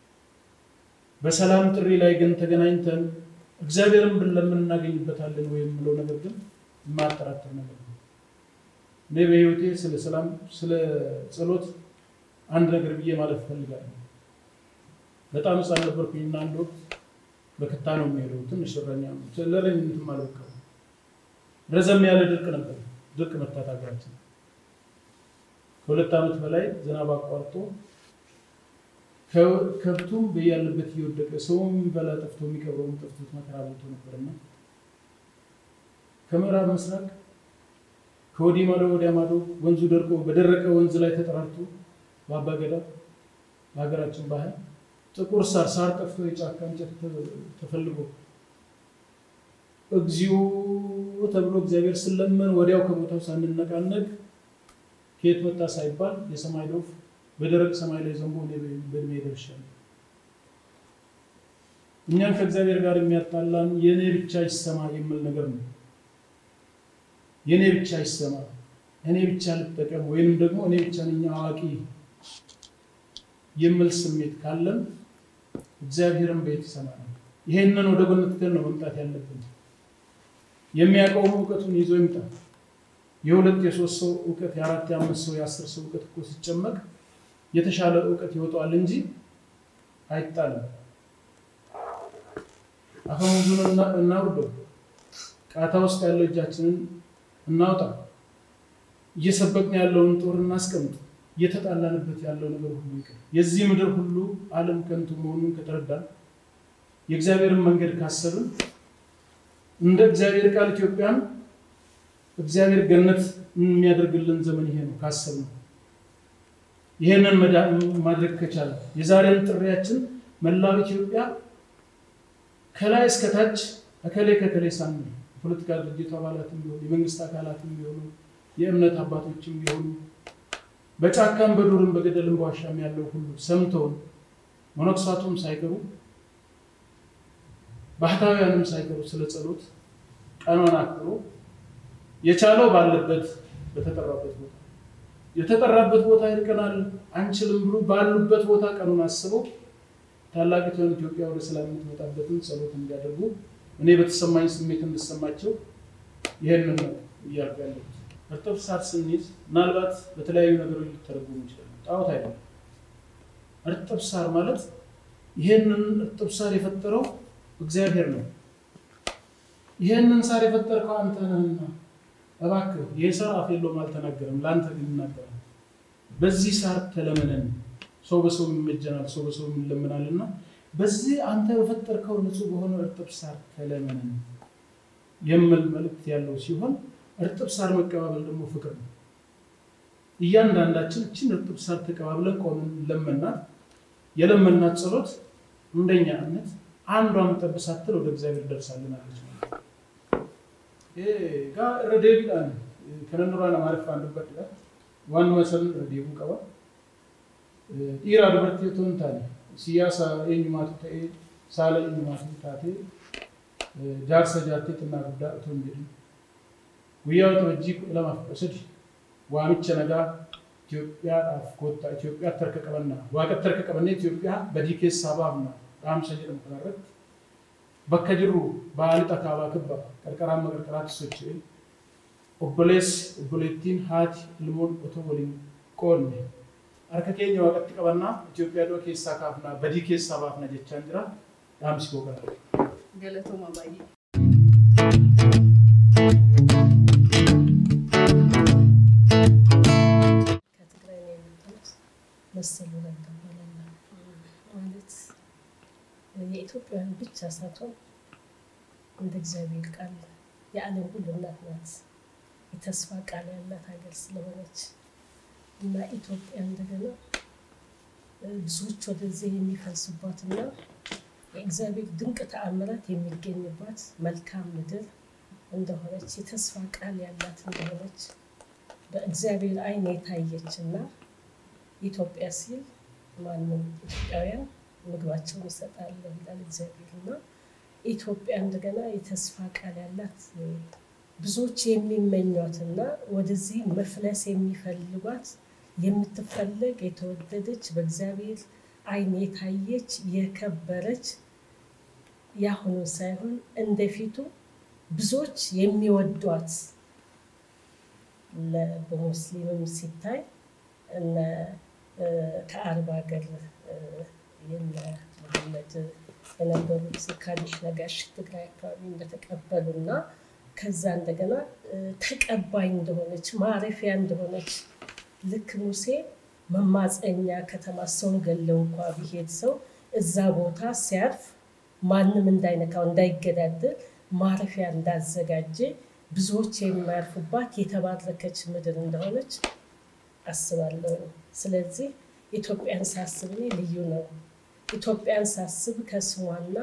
በሰላም ጥሪ ላይ ግን ተገናኝተን እግዚአብሔርን ብንለምን እናገኝበታለን ወይ የምለው ነገር ግን የማያጠራጥር ነገር ነው። እኔ በህይወቴ ስለ ሰላም፣ ስለ ጸሎት አንድ ነገር ብዬ ማለት እፈልጋለሁ። በጣም ሕፃን ነበርኩኝና አንድ ወቅት በክታ ነው የሚሄደው ትንሽ እረኛ ለረኝነትም አልበቃም። ረዘም ያለ ድርቅ ነበር። ድርቅ መታት ሀገራችን ከሁለት ዓመት በላይ ዝናብ አቋርጦ ከብቱም በያለበት እየወደቀ ሰውም በላ ጠፍቶ የሚቀብረውም ጠፍቶት መከራ በልቶ ነበርና ከምዕራብ ምስራቅ ከወዲህ ማዶ ወዲያ ማዶ ወንዙ ደርቆ በደረቀ ወንዝ ላይ ተጠራርቶ በአባ ገዳ በሀገራችን ባህል ጥቁር ሳር ሳር ጠፍቶ የጫካ እንጨት ተፈልጎ እግዚኦ ተብሎ እግዚአብሔር ስለመን ወዲያው ከቦታው ሳንነቃነቅ ከየት መጣ ሳይባል የሰማይ ዶፍ በደረቅ ሰማይ ላይ ዘንቦ እኔ በእድሜ ደርሻለሁ። እኛን ከእግዚአብሔር ጋር የሚያጣላን የእኔ ብቻ ይሰማ የሚል ነገር ነው። የእኔ ብቻ ይሰማ፣ እኔ ብቻ ልጠቀም፣ ወይንም ደግሞ እኔ ብቻ ነኝ አዋቂ የሚል ስሜት ካለን እግዚአብሔርን ቤት ይሰማናል። ይሄንን ወደ ጎን ትተን ነው መምጣት ያለብን። የሚያውቀውም እውቀቱን ይዞ ይምጣ። የሁለት የሶስት ሰው እውቀት የአራት የአምስት ሰው የአስር ሰው እውቀት እኮ ሲጨመቅ የተሻለ እውቀት ይወጣዋል እንጂ አይጣልም። አፈሙዙን እናውርደው፣ ቃታ ውስጥ ያለው እጃችንን እናውጣ፣ እየሰበቅን ያለውን ጦር እናስቀምጥ፣ እየተጣላንበት ያለው ነገር ሁሉ ይቅር። የዚህ ምድር ሁሉ ዓለም ከንቱ መሆኑን ከተረዳን የእግዚአብሔርን መንገድ ካሰብን እንደ እግዚአብሔር ቃል ኢትዮጵያን እግዚአብሔር ገነት የሚያደርግልን ዘመን ይሄ ነው ካሰብነው ይህንን ማድረግ ከቻለ የዛሬን ጥሪያችን መላው ኢትዮጵያ ከላይ እስከታች እከሌ ከከሌ ሳንል የፖለቲካ ድርጅት አባላትም ቢሆኑ የመንግስት አካላትም ቢሆኑ የእምነት አባቶችም ቢሆኑ በጫካም በዱርም በገደልም በዋሻም ያለው ሁሉ ሰምተውን መነኮሳቱም ሳይቀሩ ባህታውያንም ሳይቀሩ ስለ ጸሎት ቀኗን አክብሮ የቻለው ባለበት በተጠራበት ቦታ የተጠራበት ቦታ ይርቀናል አንችልም ብሎ ባሉበት ቦታ ቀኑን አስበው ታላቂቷን ኢትዮጵያ ወደ ሰላም የምትመጣበትን ጸሎት እንዲያደርጉ እኔ በተሰማኝ ስሜት እንድሰማቸው ይህንን ነው እያልኩ ያለሁት። እርጥብ ሳር ስንይዝ ምናልባት በተለያዩ ነገሮች ሊተረጎሙ ይችላሉ። ጣዖት አይደለም። እርጥብ ሳር ማለት ይህንን እርጥብ ሳር የፈጠረው እግዚአብሔር ነው። ይህንን ሳር የፈጠርከው አንተ ነህና እባክህ ይህ ሳር አፍ የለውም አልተናገረም፣ ለአንተ ግን ይናገራል። በዚህ ሳር ተለመነን። ሰው በሰው ይመጀናል፣ ሰው በሰው ይለምናል እና በዚህ አንተ በፈጠርከው ንጹህ በሆነ እርጥብ ሳር ተለመነን የሚል መልእክት ያለው ሲሆን እርጥብ ሳር መቀባበል ደግሞ ፍቅር ነው። እያንዳንዳችን እችን እርጥብ ሳር ተቀባብለን ቆምን ለመናት። የለመናት ጸሎት እንደኛ እምነት አንዷን ጠብ ሳትል ወደ እግዚአብሔር ደርሳልን አለች ማለት ነው። ጋ irra deebiidhaan kanan duraan amaariffaan dubbadha. Waan masan irra deebuu qaba. Dhiiraa dubartii otoo hin taane siyaasa eenyumaatu ta'ee saala eenyumaatu taatee jaarsa jaartee xinnaa guddaa otoo hin jedhin. Guyyaa waxabajjii kudha lamaaf kudha sadi waamicha nagaa Itoophiyaadhaaf koottaa Itoophiyaatti harka qabannaa waaqatti harka qabannee Itoophiyaa badii keessaa baafna dhaamsa jedhamu kanarratti bakka jirru ba'aa lixa kaabaa kibba qarqaraan maqarqaraatti socho'e obboleessi obboleettiin haati ilmoon otoo waliin qoonne harka keenya waaqatti qabannaa Itoophiyaa du'a keessaa kaafnaa badii keessaa baafna jechaan jira dhaamsi koo kana. Galatooma baay'ee. ከትግራይ ነው የመጣሁት። መሰሉ ረጋ እባላለሁ። ማለት የኢትዮጵያውያን ብቻ ሳትሆን እንደ እግዚአብሔር ቃል የዓለም ሁሉ እናት ናት። የተስፋ ቃል ያላት ሀገር ስለሆነች እና ኢትዮጵያ እንደገና ብዙዎች ወደዚህ የሚፈልሱባትና የእግዚአብሔር ድንቅ ተአምራት የሚገኝባት መልካም ምድር እንደሆነች የተስፋ ቃል ያላት እንደሆነች በእግዚአብሔር ዓይን የታየች እና ኢትዮጵያ ሲል ማንም ኢትዮጵያውያን ምግባቸውን ይሰጣል ይላል እግዚአብሔር እና ኢትዮጵያ እንደገና የተስፋ ቃል ያላት ብዙዎች የሚመኟትና ወደዚህ መፍለስ የሚፈልጓት የምትፈለግ የተወደደች በእግዚአብሔር ዓይን የታየች የከበረች ያሁኑ ሳይሆን እንደፊቱ ብዙዎች የሚወዷት ለ- በሙስሊምም ሲታይ እነ እ፣ ከአረብ ሀገር እ፣ የነ መሐመድ የነበሩት ካሊሽ ነጋሽ ትግራይ አካባቢ እንደተቀበሉ እና ከዛ እንደገና እ፣ ተቀባይ እንደሆነች ማረፊያ እንደሆነች ልክ ሙሴ መማፀኛ ከተማ ሰው ገለው እንኳ ቢሄድ ሰው እዛ ቦታ ሲያርፍ ማንም እንዳይነካው እንዳይገዳደር ማረፊያ እንዳዘጋጀ ብዙዎች የሚያርፉባት የተባረከች ምድር እንደሆነች አስባለሁ። ስለዚህ ኢትዮጵያን ሳስብ እኔ ልዩ ነው። ኢትዮጵያን ሳስብ ከስሟና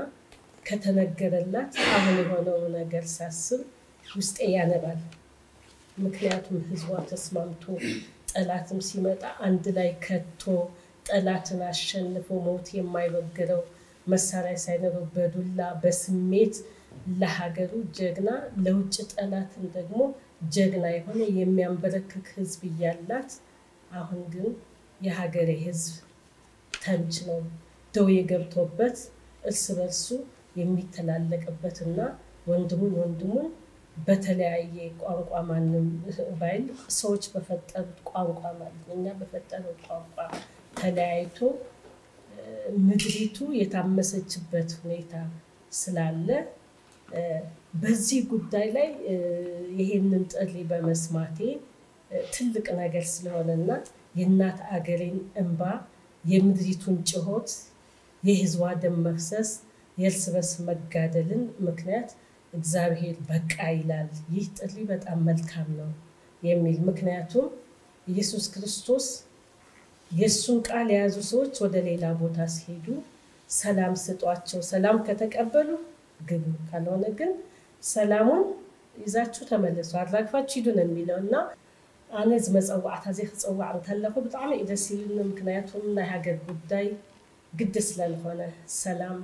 ከተነገረላት አሁን የሆነው ነገር ሳስብ ውስጤ ያነባል። ምክንያቱም ሕዝቧ ተስማምቶ ጠላትም ሲመጣ አንድ ላይ ከቶ ጠላትን አሸንፎ ሞት የማይበግረው መሳሪያ ሳይኖረው በዱላ በስሜት ለሀገሩ ጀግና ለውጭ ጠላትን ደግሞ ጀግና የሆነ የሚያንበረክክ ህዝብ እያላት አሁን ግን የሀገሬ ህዝብ ተምች ነው ደዌ ገብቶበት እርስ በርሱ የሚተላለቅበትና ወንድሙን ወንድሙን በተለያየ ቋንቋ ማንም ባይል ሰዎች በፈጠሩት ቋንቋ ማለት ነው እኛ በፈጠረው ቋንቋ ተለያይቶ እ፣ ምድሪቱ የታመሰችበት ሁኔታ ስላለ እ፣ በዚህ ጉዳይ ላይ እ፣ ይሄንን ጥሪ በመስማቴ እ፣ ትልቅ ነገር ስለሆነና የእናት አገሬን እንባ የምድሪቱን ጭሆት የህዝቧ ደም መፍሰስ የእርስ በርስ መጋደልን ምክንያት እግዚአብሔር በቃ ይላል። ይህ ጥሪ በጣም መልካም ነው የሚል ምክንያቱም ኢየሱስ ክርስቶስ የእሱን ቃል የያዙ ሰዎች ወደ ሌላ ቦታ ሲሄዱ ሰላም ስጧቸው፣ ሰላም ከተቀበሉ ግቡ፣ ካልሆነ ግን ሰላሙን ይዛችሁ ተመለሱ፣ አራግፋችሁ ሂዱ ነው የሚለው እና ኣነ እዚ መፀዋዕታ እዚ ክፀዋዕ እንከለኹ ብጣዕሚ እዩ ደስ ይብልኒ ምክንያቱም ናይ ሃገር ጉዳይ ግዲ ስለዝኾነ ሰላም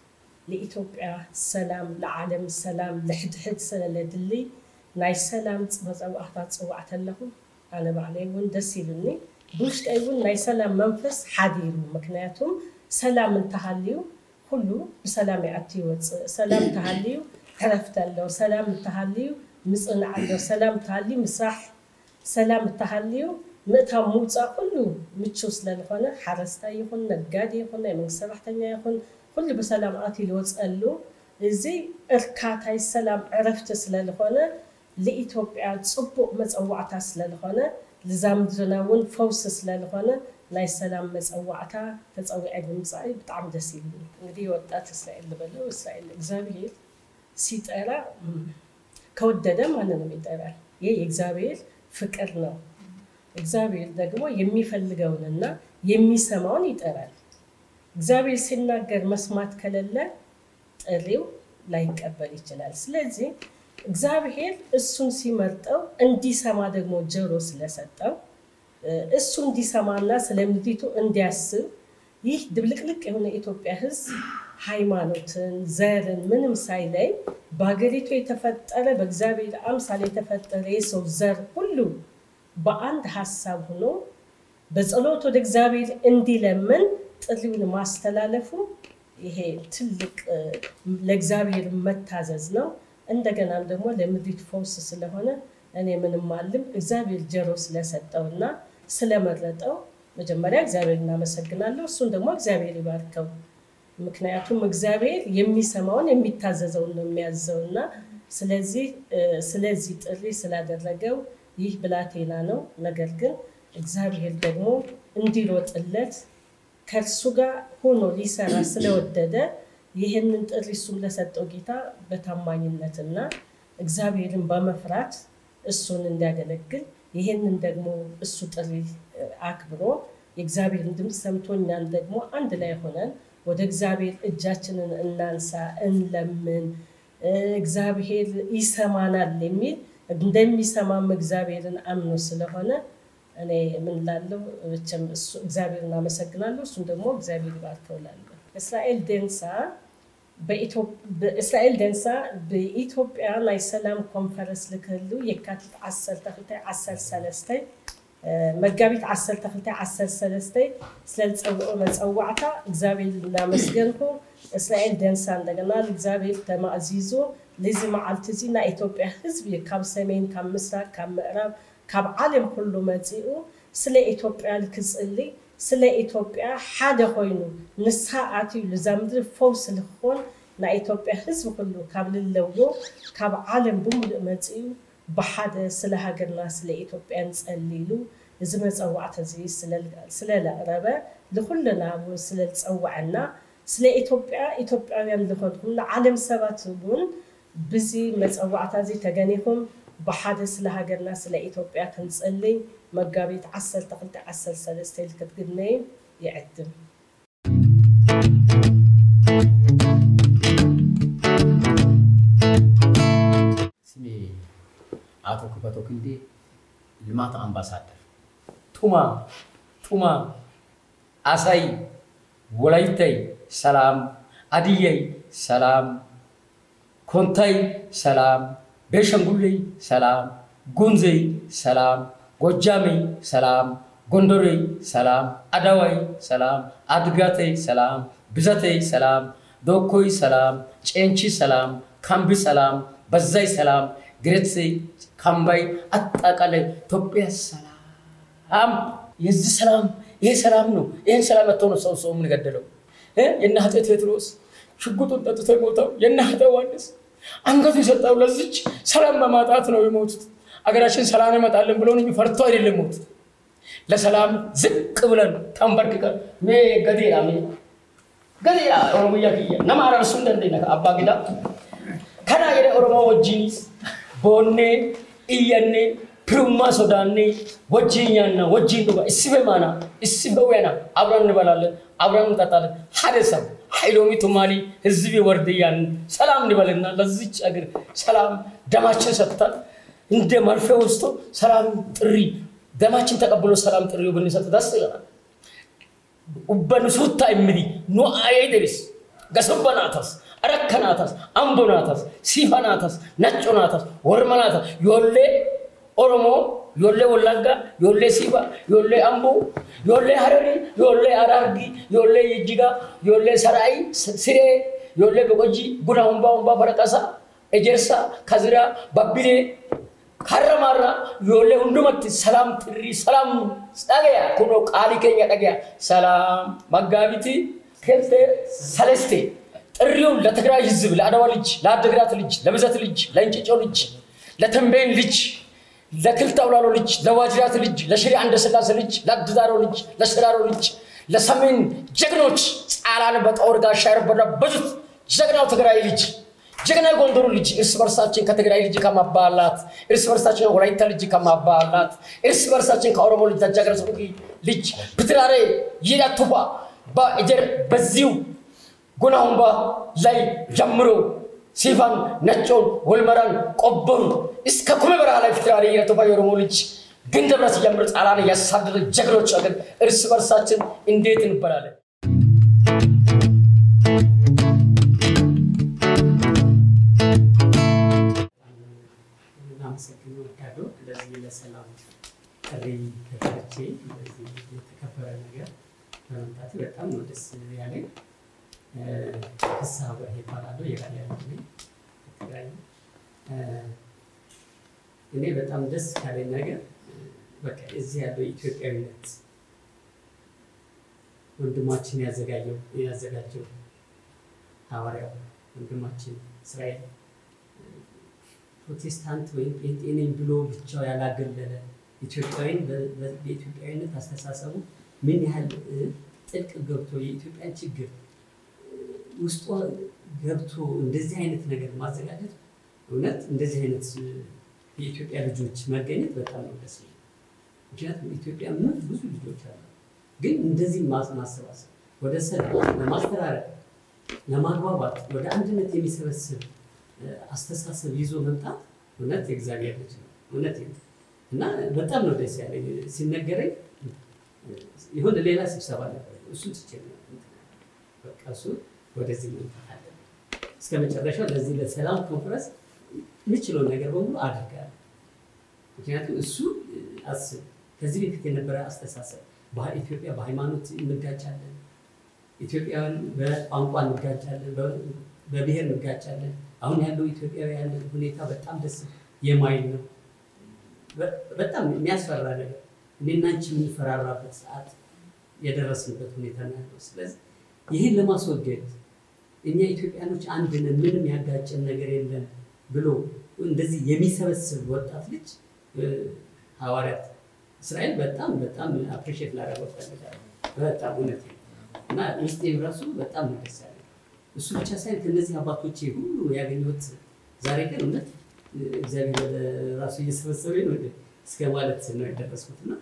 ንኢትዮጵያ ሰላም ንዓለም ሰላም ልሕድሕድ ስለለድሊ ናይ ሰላም መፀዋዕታ ፅዋዕ ከለኹ ኣነ ባዕለይ እውን ደስ ይብልኒ ብውሽጠይ እውን ናይ ሰላም መንፈስ ሓዲሩ ምክንያቱም ሰላም እንተሃልዩ ኩሉ ብሰላም ይኣቱ ይወፅእ ሰላም እንተሃልዩ ዕረፍቲ ኣለዎ ሰላም እንተሃልዩ ምፅናዕ ኣሎ ሰላም እንተሃልዩ ምስራሕ ሰላም እንተሃልዩ ምእታው ምውፃእ ኩሉ ምቹው ስለዝኾነ ሓረስታይ ይኹን ነጋዴ ይኹን ናይ መንግስቲ ሰራሕተኛ ይኹን ኩሉ ብሰላም ኣትዩ ዝወፅአሉ እዚ እርካታይ ሰላም ዕረፍቲ ስለዝኾነ ንኢትዮጵያ ፅቡቅ መፀዋዕታ ስለዝኾነ ልዛ ምድርና እውን ፈውሲ ስለዝኾነ ናይ ሰላም መፀዋዕታ ተፀዊዐ ብምምፃእ ብጣዕሚ ደስ ይብልኒ እንግዲህ ወጣት እስራኤል ልበለው እስራኤል እግዚአብሔር ሲጠራ ከወደደ ማንንም ይጠራል ይህ የእግዚአብሔር ፍቅር ነው እግዚአብሔር ደግሞ የሚፈልገውንና የሚሰማውን ይጠራል። እግዚአብሔር ሲናገር መስማት ከሌለ ጥሪው ላይቀበል ይችላል። ስለዚህ እግዚአብሔር እሱን ሲመርጠው እንዲሰማ ደግሞ ጆሮ ስለሰጠው እሱ እንዲሰማና ስለ ምድሪቱ እንዲያስብ ይህ ድብልቅልቅ የሆነ የኢትዮጵያ ሕዝብ ሃይማኖትን፣ ዘርን ምንም ሳይለይ በሀገሪቱ የተፈጠረ በእግዚአብሔር አምሳል የተፈጠረ የሰው ዘር ሁሉ በአንድ ሀሳብ ሆኖ በጸሎት ወደ እግዚአብሔር እንዲለምን ጥሪውን ማስተላለፉ ይሄ ትልቅ ለእግዚአብሔር መታዘዝ ነው። እንደገናም ደግሞ ለምድሪት ፈውስ ስለሆነ እኔ ምንም አልም እግዚአብሔር ጆሮ ስለሰጠውና ስለመረጠው መጀመሪያ እግዚአብሔር እናመሰግናለሁ። እሱን ደግሞ እግዚአብሔር ይባርከው። ምክንያቱም እግዚአብሔር የሚሰማውን የሚታዘዘውን ነው የሚያዘው እና ስለዚህ ስለዚህ ጥሪ ስላደረገው ይህ ብላቴና ነው። ነገር ግን እግዚአብሔር ደግሞ እንዲሮጥለት ከእርሱ ጋር ሆኖ ሊሰራ ስለወደደ ይህንን ጥሪ እሱም ለሰጠው ጌታ በታማኝነትና እግዚአብሔርን በመፍራት እሱን እንዲያገለግል ይህንን ደግሞ እሱ ጥሪ አክብሮ የእግዚአብሔርን ድምፅ ሰምቶ እኛን ደግሞ አንድ ላይ ሆነን ወደ እግዚአብሔር እጃችንን እናንሳ፣ እንለምን፣ እግዚአብሔር ይሰማናል የሚል እንደሚሰማም እግዚአብሔርን አምኖ ስለሆነ እኔ ምን ላለው እግዚአብሔርን አመሰግናለሁ። እሱም ደግሞ እግዚአብሔር ይባርከው እላለሁ። እስራኤል ደንሳ እስራኤል ደንሳ በኢትዮጵያ ናይ ሰላም ኮንፈረንስ ልክህሉ የካቲት 12 መጋቢት 12 ስለዝፀውዖ መፀዋዕታ እግዚአብሔር እናመስገንኩ እስራኤል ደንሳ እንደገና እግዚአብሔር ተማእዚዙ ልዚ መዓልቲ እዚ ናይ ኢትዮጵያ ህዝቢ ካብ ሰሜን ካብ ምስራቅ ካብ ምዕራብ ካብ ዓለም ኩሉ መፂኡ ስለ ኢትዮጵያ ክፅሊ ስለ ኢትዮጵያ ሓደ ኮይኑ ንስሓ ኣትዩ ልዛ ምድሪ ፈውሲ ንክኾን ናይ ኢትዮጵያ ህዝቢ ኩሉ ካብ ልለዎ ካብ ዓለም ብምሉእ መፂኡ ብሓደ ስለ ሃገርና ስለ ኢትዮጵያ ንፀሊሉ እዚ መፀዋዕቲ እዚ ስለለቕረበ ንኩልና እውን ስለዝፀዋዐና ስለ ኢትዮጵያ ኢትዮጵያውያን ዝኮንኩም ንዓለም ሰባት እውን ብዚ መፀዋዕታ እዚ ተገኒኹም ብሓደ ስለ ሃገርና ስለ ኢትዮጵያ ክንፀልይ መጋቢት 12 13 ክትግነዩ ይዕድም ስሜ አቶ ክፈቶ ክንዴ ልማት አምባሳደር ቱማ ቱማ አሳይ ወላይታይ ሰላም አድየይ ሰላም ኮንታይ ሰላም ቤሸንጉሌይ ሰላም ጉንዘይ ሰላም ጎጃሜይ ሰላም ጎንደሬይ ሰላም አዳዋይ ሰላም አድጋተይ ሰላም ብዘተይ ሰላም ዶኮይ ሰላም ጨንቺ ሰላም ካምቢ ሰላም በዛይ ሰላም ግሬትሴይ ካምባይ አጠቃላይ ኢትዮጵያ ሰላም የዚህ ሰላም ይሄ ሰላም ነው። ይህን ሰላም መጥቶ ነው ሰው ሰው የምንገደለው። የእነ አፄ ቴዎድሮስ ሽጉጡን ጠጥቶ የሞተው የእነ አፄ ዮሐንስ አንገቱ የሰጠው ለዚች ሰላም በማጣት ነው የሞቱት። አገራችን ሰላም ይመጣልን ብሎ ነው ፈርቶ አይደለም ሞቱት። ለሰላም ዝቅ ብለን ተንበርክከን ሜ ገዴራ ሜ ገዴራ ኦሮሞያ ክያ ነማ አረርሱ እንደንደነ አባ ጊዳ ከና የደ ኦሮሞ ወጂኒስ ቦኔ እየኔ ፕሩማ ሶዳኔ ወጂኛና ወጂን ዱጋ እስበ ማና እስበ ወና አብረን እንበላለን፣ አብረን እንጠጣለን። ሀደ ሰብ ሀይሎሚ ቱማሊ ህዝብ ወርድያን ሰላም እንበልና ለዚች አገር ሰላም ደማችን ሰጥታል። እንደ መርፌ ወስቶ ሰላም ጥሪ ደማችን ተቀብሎ ሰላም ጥሪው ብንሰጥ ደስ ይለናል። ኡበንሱታ እምዲ ኑአዬ ደሪስ ገሰበናተስ አረከናተስ አምቦናተስ ሲፈናተስ ነጮናተስ ወርመናተስ ዮሌ ኦሮሞ ዮሌ ወላጋ ዮሌ ሲባ ዮሌ አምቦ ዮሌ ሀረሪ ዮሌ አራርጊ ዮሌ ይጅጋ ዮሌ ሰራይ ስሬ ዮሌ በቆጂ ጉና ሁምባ ሁምባ ፈረቀሳ ኤጀርሳ ከዝራ ባቢሌ ካረማራ ዮሌ ሁንዱመት ሰላም ጥሪ ሰላም ዳገያ ኩኖ ቃሊ ኬኛ ዳገያ ሰላም መጋቢቲ ኬልቴ ሰለስቴ ጥሪውን ለትግራይ ህዝብ፣ ለአድዋ ልጅ፣ ለአድግራት ልጅ፣ ለብዘት ልጅ፣ ለእንጭጮ ልጅ፣ ለተንቤን ልጅ፣ ለክልተ አውላሎ ልጅ፣ ለዋጅራት ልጅ፣ ለሽሬ አንደስላሴ ልጅ፣ ለአድዳሮ ልጅ፣ ለሽራሮ ልጅ፣ ለሰሜን ጀግኖች ጻላን በጦር ጋሻ የረበረበዙት ጀግናው ትግራይ ልጅ ጀግና የጎንደሩ ልጅ እርስ በርሳችን ከትግራይ ልጅ ከማባላት እርስ በርሳችን ከወላይታ ልጅ ከማባላት እርስ በርሳችን ከኦሮሞ ልጅ ታጃገረ ልጅ ብትራሬ ይዳቱባ በእጀር በዚሁ ጉናሁንባ ላይ ጀምሮ ሲፋን ነጮን ወልመራን ቆበሩ እስከ ኩመ በረሃ ላይ ፍትራሪ ይረቱባ የኦሮሞ ልጅ ግን ደብረ ሲጀምር ጣላን እያሳደረ ጀግኖች አገር እርስ በርሳችን እንዴት እንበላለን? ላመሰግን እወዳለሁ። ለዚህ ለሰላም ጥሪ ከፍቼ ለዚህ የተከበረ ነገር በመምጣቴ በጣም ነው ደስ ያለኝ። ፍስሐ በርሄ እባላለሁ። የራያ ልጅ ነኝ ከትግራይ ነው። እኔ በጣም ደስ ካለኝ ነገር በቃ እዚህ ያለው ኢትዮጵያዊነት ወንድማችን ያዘጋጀው ያዘጋጀው ሐዋርያው ወንድማችን እስራኤል ፕሮቴስታንት ወይም ጴንጤ ነኝ ብሎ ብቻው ያላገለለ ኢትዮጵያዊን በኢትዮጵያዊነት አስተሳሰቡ ምን ያህል ጥልቅ ገብቶ የኢትዮጵያን ችግር ውስጧ ገብቶ እንደዚህ አይነት ነገር ማዘጋጀት እውነት እንደዚህ አይነት የኢትዮጵያ ልጆች መገኘት በጣም ነው ደስ ይላል። ምክንያቱም ኢትዮጵያ ምን ብዙ ልጆች አሉ፣ ግን እንደዚህ ማሰባሰብ ወደ ሰላም ለማስተራረቅ ለማግባባት ወደ አንድነት የሚሰበስብ አስተሳሰብ ይዞ መምጣት እውነት የእግዚአብሔር ልጅ ነው። እውነት እና በጣም ነው ደስ ያለኝ ሲነገረኝ። የሆነ ሌላ ስብሰባ ነበር፣ እሱን ትቼ በቃ እሱ ወደዚህ መምጣት አለብን እስከ መጨረሻው ለዚህ ለሰላም ኮንፈረንስ የምችለውን ነገር በሙሉ አድርጋለሁ። ምክንያቱም እሱ አስብ ከዚህ በፊት የነበረ አስተሳሰብ ኢትዮጵያ በሃይማኖት እንጋጫለን፣ ኢትዮጵያውያን በቋንቋ እንጋጫለን፣ በብሔር እንጋጫለን። አሁን ያለው ኢትዮጵያውያን ሁኔታ በጣም ደስ የማይል ነው። በጣም የሚያስፈራ ነገር እኔና አንቺ የምንፈራራበት ሰዓት የደረስንበት ሁኔታ ነው ያለው። ስለዚህ ይህን ለማስወገድ እኛ ኢትዮጵያኖች አንድ ነን፣ ምንም ያጋጨን ነገር የለም ብሎ እንደዚህ የሚሰበስብ ወጣት ልጅ ሐዋርያት እስራኤል በጣም በጣም አፕሪሼት ላደረገው ፈልጋለሁ። በጣም እውነት እና ውስጤ ራሱ በጣም ነው ደስ ያለኝ። እሱ ብቻ ሳይሆን ከእነዚህ አባቶቼ ሁሉ ያገኘሁት ዛሬ ግን እውነት እግዚአብሔር ወደ ራሱ እየሰበሰበኝ ነው እስከ ማለት ነው የደረስኩት እና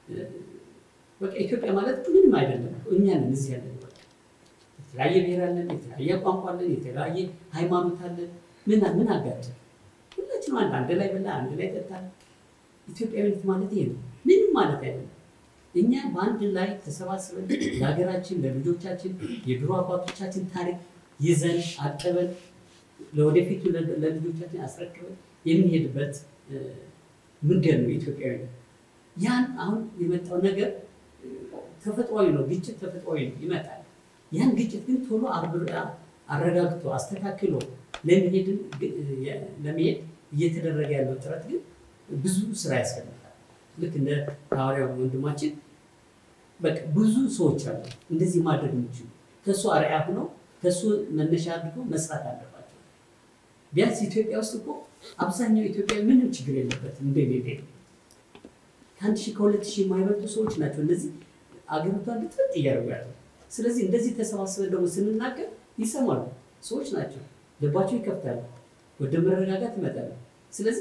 በቃ ኢትዮጵያ ማለት ምንም አይደለም። እኛ ነን እዚህ ያለን። በቃ የተለያየ ብሔር አለን፣ የተለያየ ቋንቋ አለን፣ የተለያየ ሃይማኖት አለን። ምን ምን አጋጨን? ሁላችንም አንድ አንድ ላይ በላ አንድ ላይ ጠጣ። ኢትዮጵያዊነት ማለት ይሄ ነው። ምንም ማለት አይደለም። እኛ በአንድ ላይ ተሰባስበን ለሀገራችን፣ ለልጆቻችን የድሮ አባቶቻችን ታሪክ ይዘን አቅበን ለወደፊቱ ለልጆቻችን አስረክበን የምንሄድበት መንገድ ነው ኢትዮጵያዊነት። ያን አሁን የመጣው ነገር ተፈጥሯዊ ነው። ግጭት ተፈጥሯዊ ነው፣ ይመጣል። ያን ግጭት ግን ቶሎ አረጋግቶ አስተካክሎ ለመሄድ ለመሄድ እየተደረገ ያለው ጥረት ግን ብዙ ስራ ያስፈልጋል። ልክ እንደ ሐዋርያው ወንድማችን በቃ ብዙ ሰዎች አሉ እንደዚህ ማድረግ የሚችሉ ከእሱ አርአያ ሆነው ከእሱ መነሻ አድርገው መስራት አለባቸው። ቢያንስ ኢትዮጵያ ውስጥ እኮ አብዛኛው ኢትዮጵያ ምንም ችግር የለበትም እንደ ሌላ ከአንድ ሺህ ከሁለት ሺህ የማይበልጡ ሰዎች ናቸው እነዚህ አገሪቷን ልጥጥ እያደረጉ ያለው። ስለዚህ እንደዚህ ተሰባስበን ደግሞ ስንናገር ይሰማሉ። ሰዎች ናቸው፣ ልባቸው ይከፍታሉ፣ ወደ መረጋጋት ይመጣሉ። ስለዚህ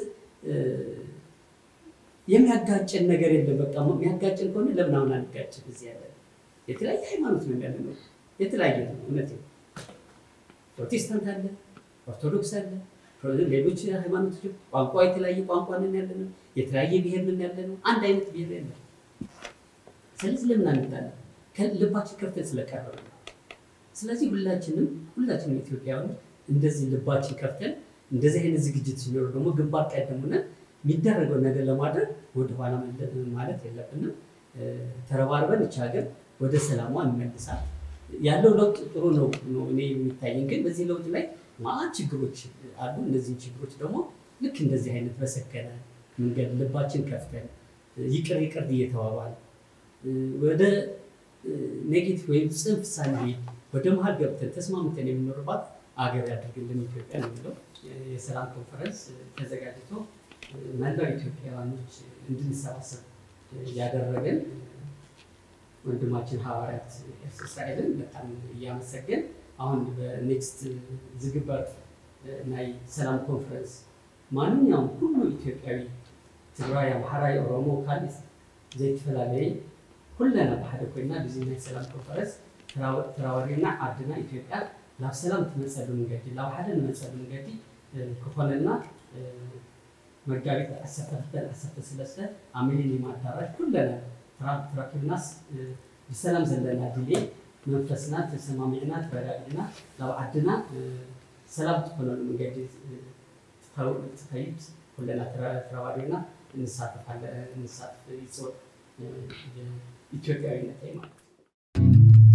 የሚያጋጭን ነገር የለም። በቃ የሚያጋጭን ከሆነ ለምን አሁን አንጋጭም? እዚህ ያለ የተለያየ ሃይማኖት ነው ያለ ነው፣ የተለያየ ነው። እውነት ፕሮቴስታንት አለ፣ ኦርቶዶክስ አለ፣ ሌሎች ሃይማኖቶች ቋንቋ የተለያየ ቋንቋ ነን ያለ ነው፣ የተለያየ ብሔር ነን ያለ ነው። አንድ አይነት ብሔር የለም። ስለዚህ ለምን አንጣላ? ልባችን ከፍተን ስለቀረበ ነው። ስለዚህ ሁላችንም ሁላችንም ኢትዮጵያውያን እንደዚህ ልባችን ከፍተን እንደዚህ አይነት ዝግጅት ሲኖሩ ደግሞ ግንባር ቀደም ሆነን የሚደረገው ነገር ለማድረግ ወደኋላ ማለት የለብንም። ተረባርበን ይች ሀገር ወደ ሰላሟ እንመልሳት። ያለው ለውጥ ጥሩ ነው ነው እኔ የሚታየኝ። ግን በዚህ ለውጥ ላይ ማአት ችግሮች አሉ። እነዚህን ችግሮች ደግሞ ልክ እንደዚህ አይነት በሰከነ መንገድ ልባችን ከፍተን ይቅር ይቅር እየተባባል ወደ ኔጌቲቭ ወይም ጽንፍ ሳንሄድ ወደ መሀል ገብተን ተስማምተን የምኖርባት አገር ያድርግልን ኢትዮጵያ የሚለው የሰላም ኮንፈረንስ ተዘጋጅቶ መላው ኢትዮጵያውያኖች እንድንሰባሰብ ያደረገን ወንድማችን ሐዋርያት እስራኤልን በጣም እያመሰገን አሁን በኔክስት ዝግበር ናይ ሰላም ኮንፈረንስ ማንኛውም ኩሉ ኢትዮጵያዊ ትግራይ፣ ኣምሓራ፣ ኦሮሞ ካልእ ዘይተፈላለየ ኩለና ብሓደ ኮይና ብዚ ናይ ሰላም ኮንፈረንስ ተራወሪና ዓድና ኢትዮጵያ ናብ ሰላም ትመፀሉ መንገዲ ናብ ሓደ ንመፀሉ መንገዲ ክኾነና መጋቢት 12 ኣብ ሚሊኒየም ኣዳራሽ ኩለና ተራኪብናስ ብሰላም ዘለና ድሌ መንፈስና ተሰማሚዕና ተረጋጊዕና ናብ ዓድና ሰላም ትኮነሉ መንገዲ ትኸይድ ኩለና ተረባሪብና እንሳተፍ ይፅውዕ ኢትዮጵያዊነት ማለት ነው።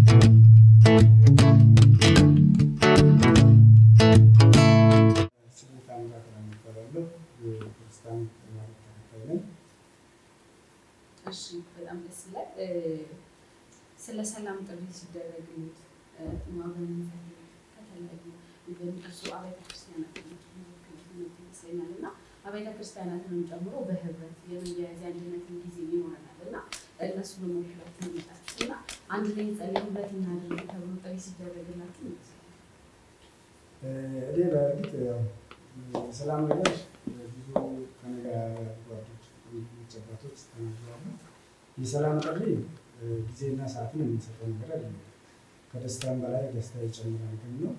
ስሜ ታምራት ነው የሚባለው የክርስቲያን ሃይማኖት ተከታይ ነኝ። እሺ በጣም ደስ ይላል። ስለ ሰላም ጥሪ ሲደረግልት ማበን ከተለያዩ ኢቨን እሱ አብያተ ክርስቲያናት ይመስለኛል እና አብያተ ክርስቲያናትንም ጨምሮ በህብረት የመያያዝ አንድነትን ጊዜ ይኖረናል እና እነሱ በመውክላት ይመጣችሁ እና አንድ ላይ ጸልይ ህብረት እናድርግ ተብሎ ጥሪ ሲደረግላችሁ ይመስላል። እኔ በእርግጥ ያው የሰላም ነገር ብዙ ከነጋ ጓዶች አባቶች ተናግረዋል። የሰላም ጥሪ ጊዜና ሰዓትን የምንሰጠው ነገር አይደለም። ከደስታም በላይ ደስታ ይጨምራል ግን ነው።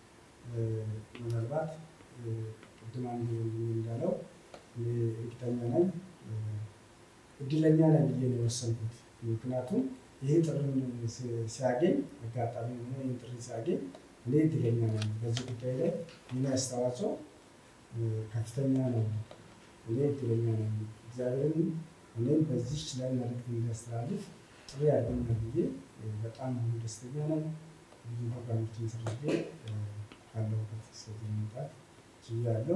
ምናልባት ቅድም አንዱ እንዳለው እኔ እርግጠኛ ነኝ እድለኛ ነኝ ብዬ ነው የወሰንኩት። ምክንያቱም ይሄ ጥሪን ሲያገኝ አጋጣሚ ሆኖ ይህን ጥሪ ሲያገኝ እኔ እድለኛ ነኝ። በዚህ ጉዳይ ላይ የኔ አስተዋጽኦ ከፍተኛ ነው። እኔ እድለኛ ነኝ። እግዚአብሔርን እኔም በዚች ላይ መልዕክት እንዲያስተላልፍ ጥሪ ያገኛል ብዬ በጣም ደስተኛ ነኝ። ብዙ ፕሮግራሞችን ሰርቼ ካለሁበት እስከዚህ መምጣት ችያለሁ።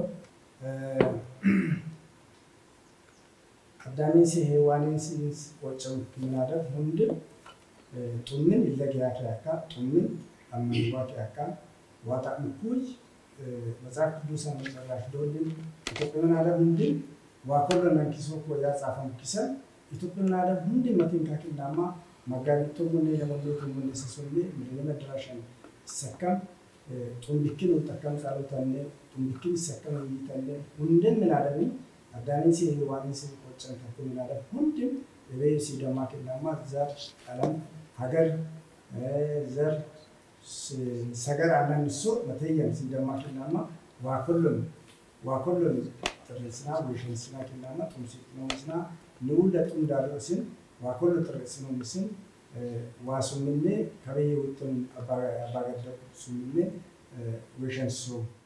አዳሜሲ ሔዋኔንሲስ ቆጭም ምናደር ሁንድም ጡምን ይለገያት ያካ ጡምን አመንጓት ያካ ዋጣን ኩይ መጽሐፍ ቅዱስን መጨራሽ ዶልን ኢትዮጵያን ዓለም ሁንድም ዋኮሎ ነንኪሶ ኮ ያጻፈም ኪሰን ኢትዮጵያን ዓለም ሁንድም መቲን ካኪናማ መጋቢት ቶሙኔ ለሞሌ ቶሙኔ ሰሶሌ ምድነ መድራሸን ሰከም ጡንቢክን ጠቀም ጻሎተኔ ጡንቢክን ሰከም ይተኔ ሁንድም ምናደሚ አዳሜሲ ሔዋኔንሲ ቆጨን ተኩ ምናደም ሁንድም የበይ ሲደማ ኪናማ ዘር ቀለም ሀገር ዘር ሰገር አናንሶ መተየም ሲደማ ኪናማ ዋኮሎን ዋኮሎን ጥሬስና ወሸንስና ኪናማ ጡምሲኖስና ንውለ ጡም ዳሎስን ዋኮሎ ጥሬስኖ ምስን ዋሱምኔ ከበየ ውጥን አባገደ ሱምኔ ወሸንሶ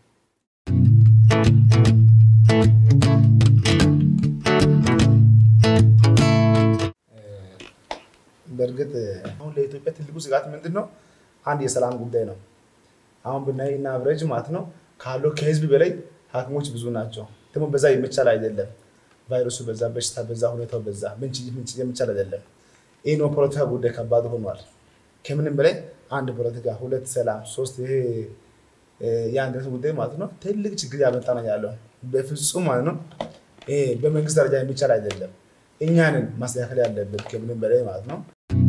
በእርግጥ አሁን ለኢትዮጵያ ትልቁ ስጋት ምንድን ነው? አንድ የሰላም ጉዳይ ነው። አሁን ብናይ እና አብረጅ ማለት ነው ካለው ከህዝብ በላይ ሐኪሞች ብዙ ናቸው። ደግሞ በዛ የሚቻል አይደለም። ቫይረሱ በዛ፣ በሽታ በዛ፣ ሁኔታው በዛ ምንጭ ምንጭ የሚቻል አይደለም። ይህ ነው ፖለቲካ ጉዳይ ከባድ ሆኗል። ከምንም በላይ አንድ ፖለቲካ፣ ሁለት ሰላም፣ ሶስት ይሄ የአንድነት ጉዳይ ማለት ነው ትልቅ ችግር ያመጣ ነው ያለው። በፍጹም ማለት ነው ይሄ በመንግስት ደረጃ የሚቻል አይደለም። እኛንን ማስተካከል ያለብን ከምንም በላይ ማለት ነው።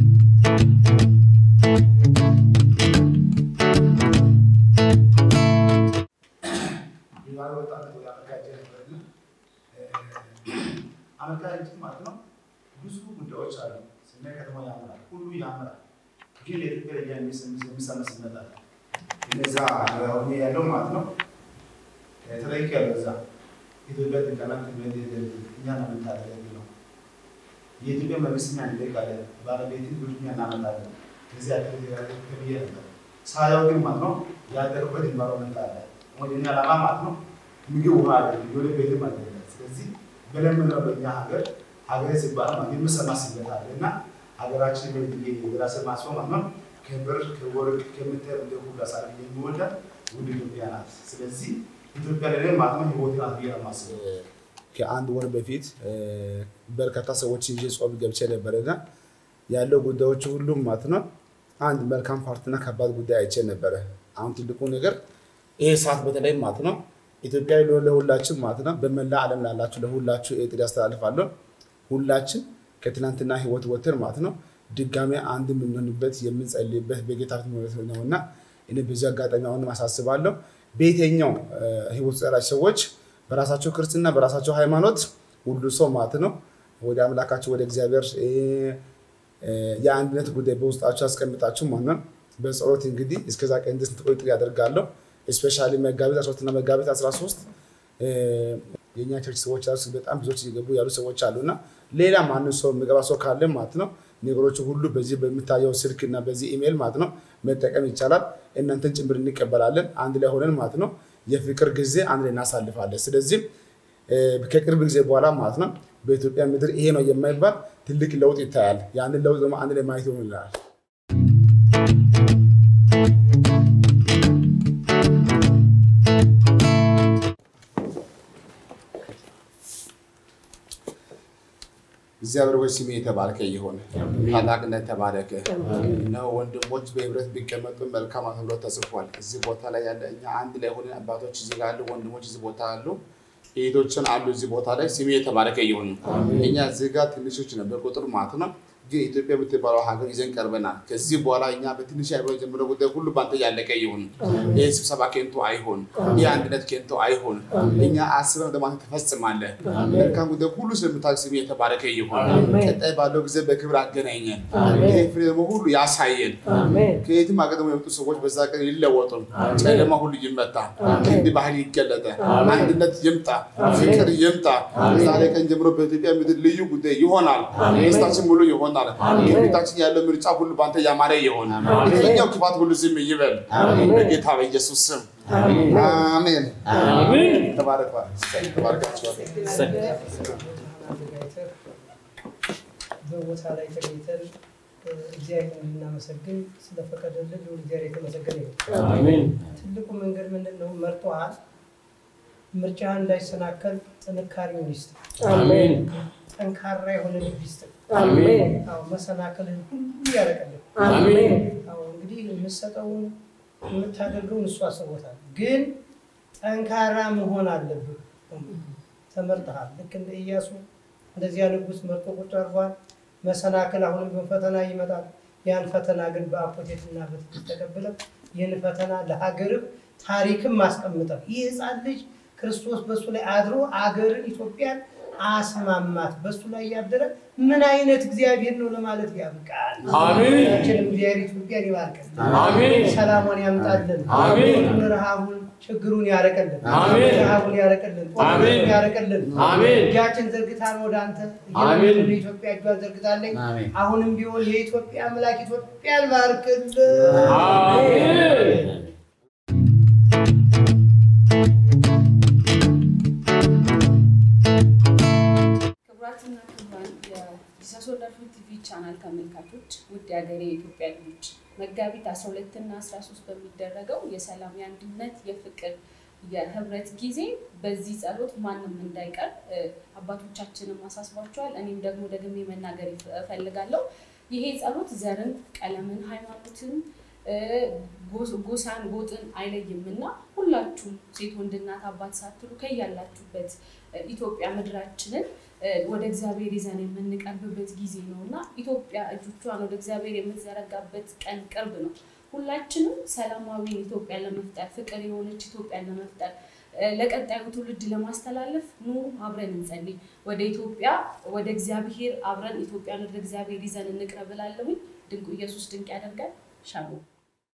አሜሪካ ሄጅ ማለት ነው ብዙ ጉዳዮች አሉ። ስናይ ከተማ ያምራል፣ ሁሉ ያምራል። ግን ለኢትዮጵያ ደረጃ የሚሰመስነት አለ። እነዛ አሁን ያለው ማለት ነው ተጠይቅ ያለው እዛ ኢትዮጵያ ጥንቀና ትምህርት እኛ ነው የምታደርገው ነው የኢትዮጵያ መንግስት እኛ እንጠይቃለን፣ ባለቤት ብዙ እኛ እናመጣለን። ከዚህ ያለ ብዬ ነበር ሳያው ግን ማለት ነው ያደረበት ኢንቫይሮመንት አለ። ወደኛ ዓላማ ማለት ነው ምግብ ውሃ አለ፣ የሆነ ቤትም አለ። ስለዚህ በለምነው በእኛ ሀገር ሀገር ሲባል ማለት የምሰማ ስበት አለ እና ሀገራችን የራስ ማስፈ ማለት ነው ከብር ከወርቅ ከምትር እንደ ሁሉ አሳር የሚወዳት ውድ ኢትዮጵያ ናት። ስለዚህ ኢትዮጵያ ለኔ ማለት ነው ህይወት ናት ብዬ ነው የማስበው። ከአንድ ወር በፊት በርካታ ሰዎች ይዤ ጾም ገብቼ ነበረና ያለው ጉዳዮች ሁሉም ማለት ነው አንድ መልካም ፓርትና ከባድ ጉዳይ አይቼ ነበረ። አሁን ትልቁ ነገር ይሄ ሰዓት በተለይ ማለት ነው ኢትዮጵያ ለሁላችን ማለት ነው በመላ ዓለም ላላችሁ ለሁላችሁ ጥሪ ያስተላልፋለሁ። ሁላችን ከትናንትና ህይወት ወተን ማለት ነው ድጋሜ አንድ የምንሆንበት የምንጸልይበት በጌታ ፊት ነው እና እኔ በዚህ አጋጣሚ አሁንም አሳስባለሁ በየትኛው እ፣ ህይወት ውስጥ ያላችሁ ሰዎች በራሳቸው ክርስትና በራሳቸው ሃይማኖት ሁሉ ሰው ማለት ነው ወደ አምላካቸው ወደ እግዚአብሔር እ፣ እ፣ የአንድነት ጉዳይ በውስጣቸው ያስቀምጣችሁ ማለት ነው። በጸሎት እንግዲህ እስከዛ ቀን ድረስ እንድትቆዩ ጥሪ ያደርጋለሁ። ስፔሻሊ መጋቢት 13 እና መጋቢት 13 እ፣ የእኛ ቸርች ሰዎች ራሱ በጣም ብዙዎች እየገቡ ያሉ ሰዎች አሉና ሌላ ማንም ሰው የሚገባ ሰው ካለ ማለት ነው ነገሮች ሁሉ በዚህ በሚታየው ስልክ እና በዚህ ኢሜይል ማለት ነው መጠቀም ይቻላል። እናንተን ጭምር እንቀበላለን። አንድ ላይ ሆነን ማለት ነው የፍቅር ጊዜ አንድ ላይ እናሳልፋለን። ስለዚህ እ፣ ከቅርብ ጊዜ በኋላ ማለት ነው በኢትዮጵያ ምድር ይሄ ነው የማይባል ትልቅ ለውጥ ይታያል። ያንን ለውጥ ደግሞ አንድ ላይ ማየት ይሆንልናል። እግዚአብሔር ሆይ ስሜ የተባረከ ይሁን፣ ታላቅነት ተባረከ። እነሆ ወንድሞች በህብረት ቢቀመጡ መልካም ተብሎ ተጽፏል። እዚህ ቦታ ላይ ያለ እኛ አንድ ላይ ሆነን አባቶች እዚህ ጋር አሉ፣ ወንድሞች እዚህ ቦታ አሉ፣ እህቶችን አሉ እዚህ ቦታ ላይ ስሜ የተባረከ ይሁን። እኛ እዚህ ጋር ትንሾች ነው በቁጥር ማለት ነው፣ ግን ኢትዮጵያ የምትባለው ሀገር ይዘን ቀርበናል። ከዚህ በኋላ እኛ በትንሽ አይብሮ የጀመረው ጉዳይ ሁሉ በአንተ ያለቀ ይሁን። ይህ ስብሰባ ኬንቶ አይሆን፣ ይህ አንድነት ኬንቶ አይሆን። እኛ አስበን ደግሞ አንተ ትፈጽማለህ። መልካም ጉዳይ ሁሉ ስለምታደርግ ስሜ የተባረከ ይሁን። ቀጣይ ባለው ጊዜ በክብር አገናኘን። ይህ ፍሬ ደግሞ ሁሉ ያሳየን። ከየትም ሀገር ደግሞ የመጡ ሰዎች በዛ ቀን ይለወጡ፣ ጨለማ ሁሉ ይመታ፣ ክንድ ባህል ይገለጠ፣ አንድነት ይምጣ፣ ፍቅር ይምጣ። ዛሬ ቀን ጀምሮ በኢትዮጵያ ምድር ልዩ ጉዳይ ይሆናል። ደስታችን ሙሉ ይሆናል። ከፊታችን ያለው ምርጫ ሁሉ በአንተ ያማረ ይሆን። የትኛው ክፋት ሁሉ ዝም ይበል። በጌታ በኢየሱስ ስም አሜን። ተባረክ ተባረካችኋል። አዘጋጅተህ በቦታ ላይ ተገኝተን እ፣ እግዚአብሔር እንድናመሰግን ስለፈቀደልን ልዑል እግዚአብሔር የተመሰገነ ይሁን። ትልቁ መንገድ ምንድን ነው? መርጦሃል። ምርጫህን እንዳይሰናከል ጥንካሬውን ይስጥ። ጠንካራ የሆነ ልብ ይስጥ። አዎ፣ መሰናክልን ሁሉ ያረቀልን። አዎ፣ እንግዲህ የምትሰጠውን የምታደርገውን እሱ አስቦታል። ግን ጠንካራ መሆን አለብህ። ተመርጠሃል። ልክ እንደ ኢያሱ እንደዚያ ንጉሥ መርጦ ቁጭ አድርጓል። መሰናክል አሁንም ቢሆን ፈተና ይመጣል። ያን ፈተና ግን በአፖቴትና በትዕግስት ተቀብለው ይህን ፈተና ለሀገርህ ታሪክም አስቀምጠው ይህ ሕፃን ልጅ ክርስቶስ በእሱ ላይ አድሮ አገርን ኢትዮጵያን አስማማት። በእሱ ላይ ያደረ ምን አይነት እግዚአብሔር ነው ለማለት ያብቃል። አሜን። ሁላችንም እግዚአብሔር ኢትዮጵያን ይባርክልን። አሜን። ሰላሟን ያምጣልን። አሜን። ረሃቡን ችግሩን ያረቀልን። አሜን። ረሃቡን ያረቀልን። አሜን። ጦርነቱን ያረቀልን። አሜን። እጃችን ዘርግታን ወደ አንተ አሜን። እየለመንን ኢትዮጵያ እጇን ዘርግታለኝ። አሜን። አሁንም ቢሆን የኢትዮጵያ አምላክ ኢትዮጵያን ባርክልን። አሜን። ክቡራትና ክቡራን የጂሰስ ወንደርፉል ቲቪ ቻናል ተመልካቾች ውድ የሀገሬ የኢትዮጵያ ልጆች መጋቢት 12 እና 13 በሚደረገው የሰላም የአንድነት የፍቅር የህብረት ጊዜ በዚህ ጸሎት ማንም እንዳይቀር እ፣ አባቶቻችንም አሳስቧቸዋል። እኔም ደግሞ ደግሜ መናገር ይፍ- እፈልጋለሁ። ይሄ ጸሎት ዘርን፣ ቀለምን፣ ሃይማኖትን እ፣ ጎስ- ጎሳን፣ ጎጥን አይለይም እና ሁላችሁም ሴት፣ ወንድ፣ እናት፣ አባት ሳትሉ ከያላችሁበት እ፣ ኢትዮጵያ ምድራችንን እ፣ ወደ እግዚአብሔር ይዘን የምንቀርብበት ጊዜ ነው እና ኢትዮጵያ እጆቿን ወደ እግዚአብሔር የምትዘረጋበት ቀን ቅርብ ነው። ሁላችንም ሰላማዊ ኢትዮጵያ ለመፍጠር ፍቅር የሆነች ኢትዮጵያን ለመፍጠር እ፣ ለቀጣዩ ትውልድ ለማስተላለፍ ኑ አብረን እንጸልይ። ወደ ኢትዮጵያ ወደ እግዚአብሔር አብረን ኢትዮጵያን ወደ እግዚአብሔር ይዘን እንቅረብ እላለሁኝ። ድንቁ ኢየሱስ ድንቅ ያደርጋል። ሻሎም